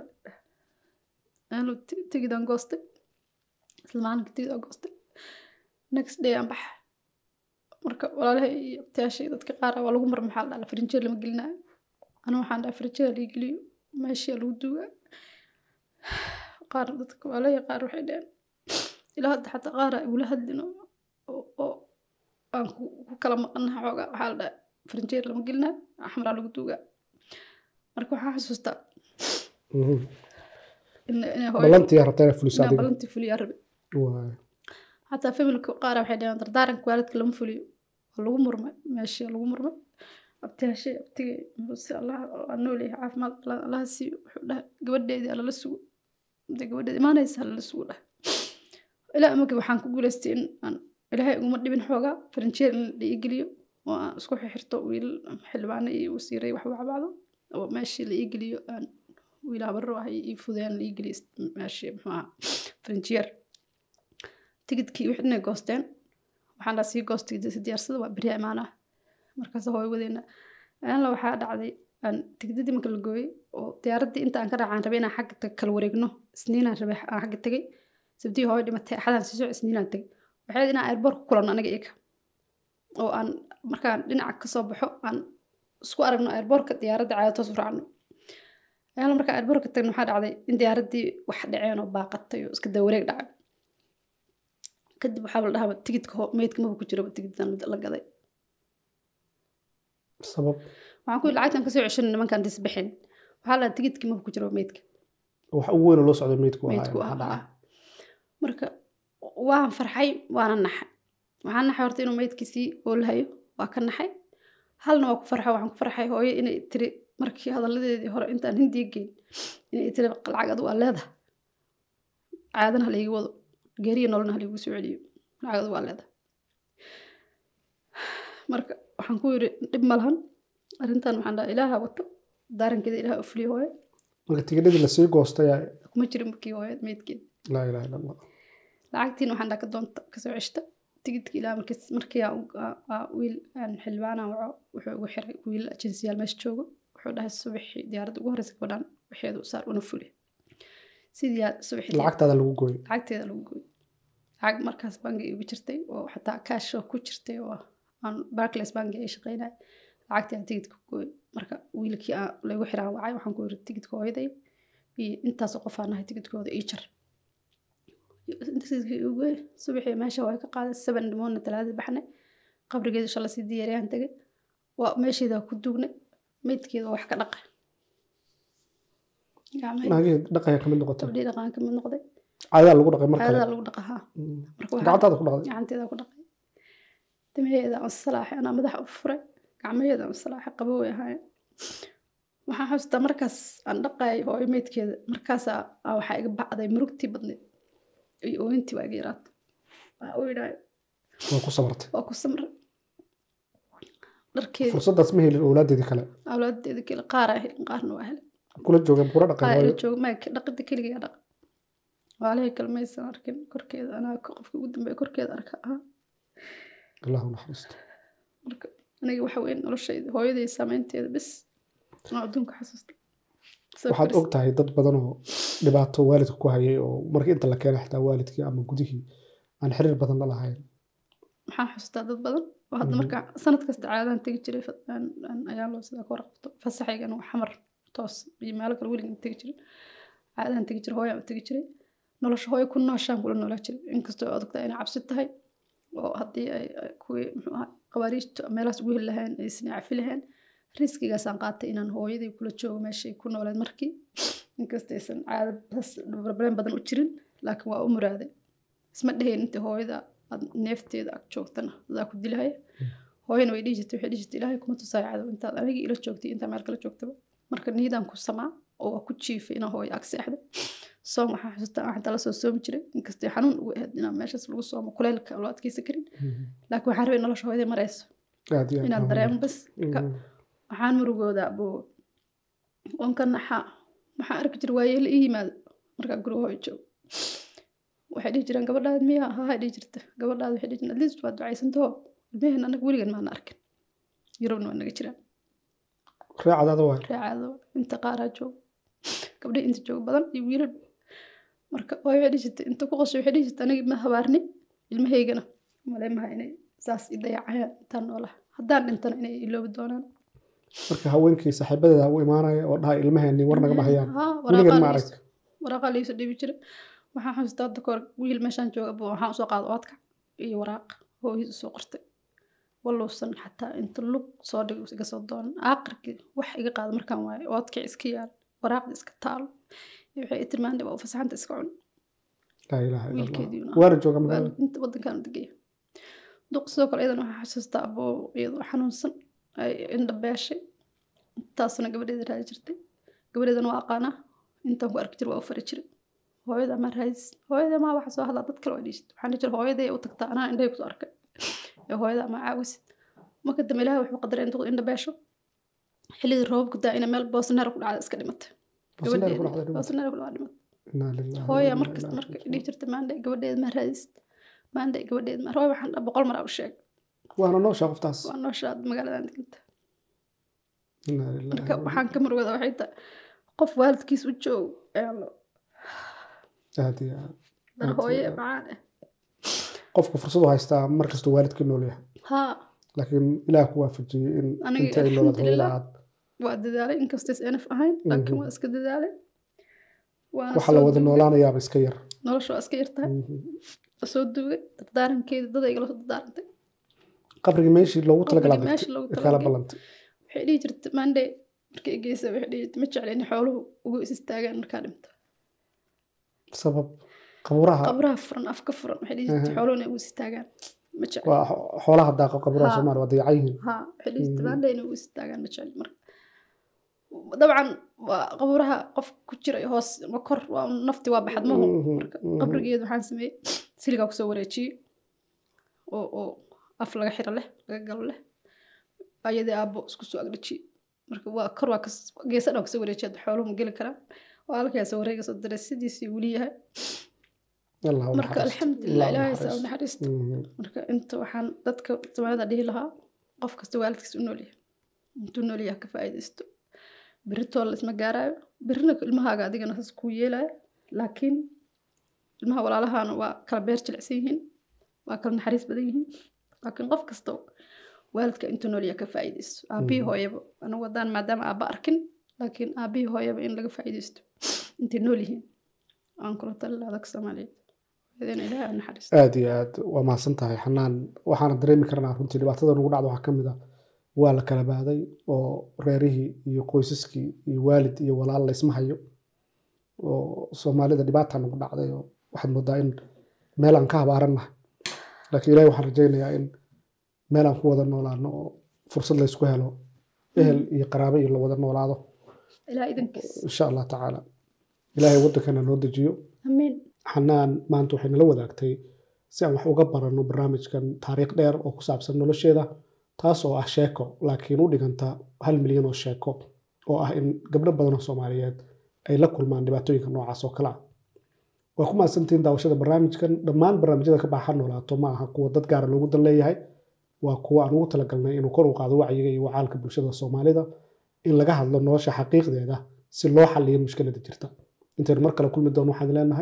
A: aanu tigidaan goostay isla maalinka tigidaan goostay next day aan baxa marka walaalahay iyo abtayaashay dadka qaar ah waa lagu mar maxaa la dhaha farinjeer lama gelinayo anu waxaan dhaha farinjeer lii geliyo meeshii lagu duugaa qaar dadka walaalahay qaar waxay dhaheen ilaa hadda xataa qaar ay ula hadlin oo- oo oo aan ku ku kala maqanaha xoogaa waxaa la dhaha farinjeer lama gelinayo axmaraa lagu duugaa marka waxaan xasuustaa
B: Mhm.
A: in inay hooyo
B: ballantii aad rabtaa inaad fuliso
A: inaan
B: adiga
A: balantii fuliyaa rabe
B: Waay.
A: xataa familka qaar waxay dhaheen dardaaranka waalidka lama fuliyo waa lagu murmay meeshii lagu murmay abtiyaashay abtigay muse allah waa nool yahay caafimaad balan allaha siiyo wuxuu dhahay gabadheedii alala sugo intay gabadheeda imaanaysa alala sugo dhahay ilaa imika waxaan ku guulaystay in aan ilaahay uguma dhibin xoogaa farinjeer in la dhiigeliyo oo aan isku xirxirto wiil xildhibaano iyo wasiiray wax wacbacdo oo meeshii la iigeliyo aan wiil habaro ah iyo fudeen la iigeliyo meeshii muxuu ahaa farinjeer tigidkii wixii inay goosteen waxaan dhaa sii goostay si diyaarsada waa beriya imaanaa markaas hooy wadeena aanla waxaa dhacday aan tigidadii marka la gooyey oo diyaaraddii inta aan ka raacaan rabay inaan xagga tag- kala wareegno isniinaan rabay aan xagga tegay sabdii hooy dhimatay axadaan sii soco isniinaan tegay waxay ahayd inaan airboort ku kulanno aniga iyaga oo aan markaan dhinaca kasoo baxo aan isku aragno airboortka diyaaradda caada toos u raacno ayaala markaan airboortka tagno waxaa dhacday in diyaaraddii wax dhaceen oo baaqatay oo iska dawareeg dhacay kadib waxaa la dhahaa tigidka ho- meydka maba ku jiraba tigiddan la gaday
B: sabab
A: waxaan ku yidhi lacagtan kasoo ceshan nimankaan disbixin waxaa la dhahaa tigidkii maba ku jiraba meydka
B: wax ugu weyn oo loo socdo meydku ahaa
A: meydku
B: maxaa
A: ahaa
B: dhacay
A: marka waan farxay waana naxay waxaan naxay horta inuu meydkiisii oolhayo waa ka naxay halna waa ku farxay waxaan ku farxay hooyo inay tiri markii hadalladeedii hore intaan hindiya geyn inay tiri lacag adu waa leedahay caadana halaiga wado geeriya nolona halaigu soo celiyo lacag adu waa leedahay marka waxaan ku yidhi dhib ma lahan arrintan waxaan dhaha ilaaha wato daarankeeda ilaaha u fuliyo hooyo
B: marka tigidhadii lasii goostay aa-
A: kuma jirin markii hooyo meydkeeda
B: laa ilaha illa allah
A: lacagtiin waxaan dhaa ka doonta kasoo ceshta tigidki ilaa markii markii aan u- aa- aa wiil aan xildhibaana waco wuxuu ugu xiray wiil ajensiyaal meesha joogo wuxuu dhahay subaxii diyaaradda ugu horeysa gabadhaan waxeedu u saar una fuli sidii aa subaxii
B: lacagtaada lagu gooyey
A: lacagteeda lagu gooy lacag markaas bangi igu jirtay oo xataa kaash oo ku jirtay oo aan barclays bangi ay shaqeynay lacagtii aan tigidka ku gooy marka wiilkii aan lagu xiraan wacay waxaan ku yiri tigidka hooyaday iyo intaasoo qof aan nahay tigidkooda ii jar tigidkii igu gooy subaxii meesha waa ka qaaday seven dhimoodna talaadii baxnay qabrigeeda shala sii diyaariyaan tegay waa meesheeda ku duugnay meydkeeda waa wax ka dhaqay gacmaheeda
B: naagihii dhaqaya kamid noqotay
A: gabdhii dhaqaan ka mid noqday
B: caadadaa lagu dhaqay mar kale
A: caadadaa lagu dhaqaa haa
B: Mm.
A: marka waxaa-
B: gacantaada ku dhaqday
A: gacanteeda ku dhaqay timaheeda aan salaaxay anaa madaxa u furay gacmaheeda aan salaaxay qabo way ahaayeen waxaan xasuustaa markaas aan dhaqayay hooyo meydkeeda markaasaa aa waxaa iga bacday murugtii badneed iyo ooyintii baa iga yaraatay waxaa u yidhahay
B: waa ku sabartay
A: waa ku samray dharkeeda
B: fursaddaas ma helin owlaadeedii kale
A: awlaadeeda kale qaaraa helin qaarna waa helin
B: kula joogeen kula dhaqay
A: qaar ila
B: waayo
A: jooga maya dhaqida keligaa dhaqa waalihii kale maysan arkin korkeeda anaa qofka ugu dambeeya korkeeda arka ahaa
B: allah u naxariisto
A: marka aniga waxa weyn noloshayda hooyaday saameynteeda bis aan adduunka xasuusta
B: waxaad og tahay dad badan oo dhibaato waalidka ku hayay oo markii inta la keenay xitaa waalidkii ama gudihii aan xiriir badan la lahayn
A: waxaan xasuustaa dad badan oo hadda
B: Mhm.
A: marka sanad kasta caadaan tegi jiray fa- aan- aan- ayaan loo sidaa ka warqabto fasaxaygan waa xamar toos iyo meelo kale weligan tegi jirin caadaan tegi jiray hooyaan u tegi jiray nolosha hooyo ku nooshaan kula noolaa jiray inkastoo aad ogtaa inay cabsi tahay oo haddii ay ay kuwii muxuu ahaa qawaariijta meelahaas ugu heli lahayn aysan cafi lahayn riskigaasaan qaatay inaan hooyadii kula joogo meeshay ku nooleed markii inkastoo aysan caado barbareen badan u jirin laakiin waa u muraaday isma dhahayn inta hooyada aad neefteeda ag joogtana adaa ku dilahaya hooyana way dhihi jirtay waxay dhihi jirtay ilaahay kuma tusaayo cadow intaad anigii ila joogtay intaa meel kala joogtaba marka niyadaan ku samaa oo waa ku jiifay inaan hooyo ag seexdo soom waxaan xusuustaa waxaan tala soo soomi jiray inkastoo xanuun ugu ahayd inaan meeshaas lagu soomo kuleylka loo adkeysan karin laakiin waxaan rabay nolosha hooyadii marayso
B: aad iyo aad
A: inaad
B: waa
A: dareemo
B: muhiim.
A: bas marka
B: Mhm.
A: waxaan murugoodaa buu onka naxaa waxaan arki jiray waayeel ii yimaado markaa guriga hooyo joogo waxay dhihi jireen gabadhaad miya haa dhihi jirta gabadhaad waxay dhihi jireen atleast waa ducaysantahoo ilmaheen anaga weligan maana arkin yurubna waa naga jiraan
B: raacadaada waay
A: reecaado inta qaaraa joogo gabdhihi inta joogo badan iyo wiilal marka hooyo waxay dhihi jirtay inta ku qoshay waxay dhihi jirtay aniga ma habaarni ilmahaygana maleemaha inay saas i dayacayaan intaan noolaha haddaan dhintana inay iloobi doonaan
B: marka haweenkii saaxiibadeeda u imaanaya oo dhaha ilmaheeni war nagama hayaan
A: Haa,
B: weligeed ma
A: waraqaa
B: arag
A: liis- waraqaa liiso dhiibi jiray waxaan xasuustaa hadda kahor wiil meeshaan jooga buu waxaan usoo qaada oodka iyo waraaq hooyadii usoo qortay waluusan xataa inta lug soo dhig iga soo doonan aakhirkii wax iga qaada markaan waayo oodkii iska yaal waraaqdii iska taalo iyo waxay i tilmaantay waa u fasaxanta iska cun
B: laa ilaaha ila
A: wiilkeedii
B: allah waana jooga
A: waa
B: magaalada
A: inta wadankaan degaya duq sidoo kale iyadan waxaa xasuustaa aboo iyadoo xanuunsan ay indha beeshay intaasna gabadheeda raadi jirtay gabadheedana waa aqaanaa intaan ku arki jiray waa u fari jiray hooyada ma raadis hooyada ma waxa soo hadlaa dad kale waa dhiishid waxaan dhihi jiray hooyaday u tagtaa anaa indhahay kusoo arkay ee hooyada ma caawisid marka dambe ilaahay wuxuu qadaray intuu indha beesho xilligii roobabku daa ina meel boosneer ku dhacda iska dhimatay
B: Bosniya ku dhacday
A: gabadheeda
B: dhibaato.
A: boosneer ku dhacda dhimatay
B: Innaa lillahi wa
A: hooya
B: innaa
A: markasta
B: ilaihi
A: marka
B: raaji'uun.
A: dhihi jirta maandhe gabadheed ma raadisid maandhe gabadheed ma hooya waxaan dha boqol mar aa u sheeg
B: waana nooshaa qoftaas
A: waa nooshaad magaaladan deganta
B: Innaa lillahi
A: marka
B: wa
A: waxaan ka murugada waxay tahay qof waalidkiis u joog ayaan lo
B: innaa- aad iyo aad
A: dar
B: Aad
A: hooye
B: iyo aad.
A: macaan ah
B: qofku fursad u haystaa mar kastuu waalidkii nool yahay
A: haa
B: laakiin ilaah ku waafajiyey in
A: Aniga
B: inta ay noolaad hooyada
A: alxamdulillah.
B: aad
A: waa dadaalay inkastays enaf ahayn laakiin
B: Mhm.
A: waa iska dadaalay waana
B: waxa la
A: soo
B: wada
A: duugay.
B: noolaanayaaba iska yar
A: nolosha waa iska yartahay
B: Mhm.
A: waa soo duugay dardaarankeeda dad ay igala soo dardaarantay
B: qabrigii meeshii loogu talagalaa
A: Qabrigii meeshii loogu
B: kala
A: talagalay.
B: ballantay
A: waxay dhihi jirta maandhe markay geysa waxay dhihi jirta ma jecla in xooluhu ugu is istaagaan markaa dhinto
B: sabab qabuuraha
A: qabraha furan afka furan waxay dhihi jirta
B: Aha.
A: xooluhu inay ugu is istaagaan ma jecla
B: waa xo- xoolaha daaqa qabuuraha
A: Haa.
B: soomaaliya waa dayacan yihiin
A: ها حليت
B: Mhm.
A: ما عندنا ويس تاجان مجال مر طبعا قبرها قف كتير هوس مكر ونفتي واحد ما هو
B: Mhm. Mhm.
A: قبر جيد وحان سمي سيلقا كسو شيء او او اف laga xiro leh laga galo leh ayadii aabo isku soo agdhaji marka waa kor waa kas geesa dhan kasoo wareejiyad xooluhu ma geli karaan waa halkaas wareega soo diray sidiisii weli yahay
B: Allah ha u
A: marka
B: naxariisto.
A: alxamdulilah
B: Allah ha
A: ilaahay saa u
B: naxariisto.
A: naxariisto
B: Mhm.
A: marka inta waxaan dadka soomaalida dhihi lahaa qof kasta waalidkiis u noolyahay intuu noolyahay ka faa'iidaysto berritoo la isma gaaraayo berrina ilmahaaga adigana saas kuu yeelaayo laakiin ilmaha walaalahaana waa kala beer jilicsan yihiin waa kala naxariis badan yihiin laakiin qof kasta waalidka intuu noolyahay ka faa'iidaysto aabihii
B: Mhm.
A: hooyaba anigu wadaan maadaama aabba arkin laakiin aabihii hooyaba in laga faa'iidaysto intay nool yihiin aan kula talin adag soomaaliyeed hooyadana ilaahay ha naxariisto
B: aad iyo aad waa mahadsan tahay xanaan waxaana dareemi karnaa runtii dhibaatada nagu dhacda waxaa ka mid ah waa la kala baaday oo reerihii iyo qoysaskii iyo waalid iyo walaal la isma hayo oo soomaalida dhibaata nagu dhacday oo waxaad moodaa in meel aan ka habaarannahay laakiin ilaahay waxaan rajaynayaa in meel aan ku wada noolaano oo fursad la isku helo ehel iyo qaraabo iyo la wada noolaado
A: ilaa idankiis
B: insha allah tacaala ilaahay waddankana noo dejiyo
A: amiin
B: xanaan maanta waxay nala wadaagtay si aan wax uga baranno barnaamijkan taariikh dheer oo ku saabsan nolosheeda taas oo ah sheeko laakiin u dhiganta hal milyan oo sheeko oo ah in gabdho badan oo soomaaliyeed ay la kulmaan dhibaatooyinka noocaas oo kale ah waa ku mahadsantihiin daawashada barnaamijkan dhammaan barnaamijyada ka baaxa noolaato ma aha kuwa dad gaara loogu dan leeyahay waa kuwa aan ugu talagalnay inuu kor u qaado wacyiga iyo wacaalka bulshada soomaalida in laga hadlo nolosha xaqiiqdeeda si loo xaliyo mushkilada jirta intaynu mar kale kulmi doono waxaan leenahay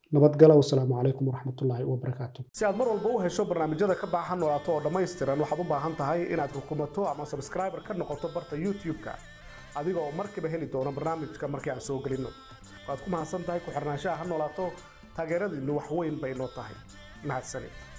B: nabadgala wasalaamu calaykum waraxmatullaahi wabarakaatu si aad mar walba u hesho barnaamijyada ka baaxa noolaato oo dhammaystiran waxaad u baahan tahay inaad rukumato ama sabskriber ka noqoto barta youtube-ka adiga oo markiiba heli doono barnaamijka markii aan soo gelinno waad ku mahadsan tahay ku xirnaanshaha ha noolaato taageeradiinnu wax weyn bay noo tahay mahadsanid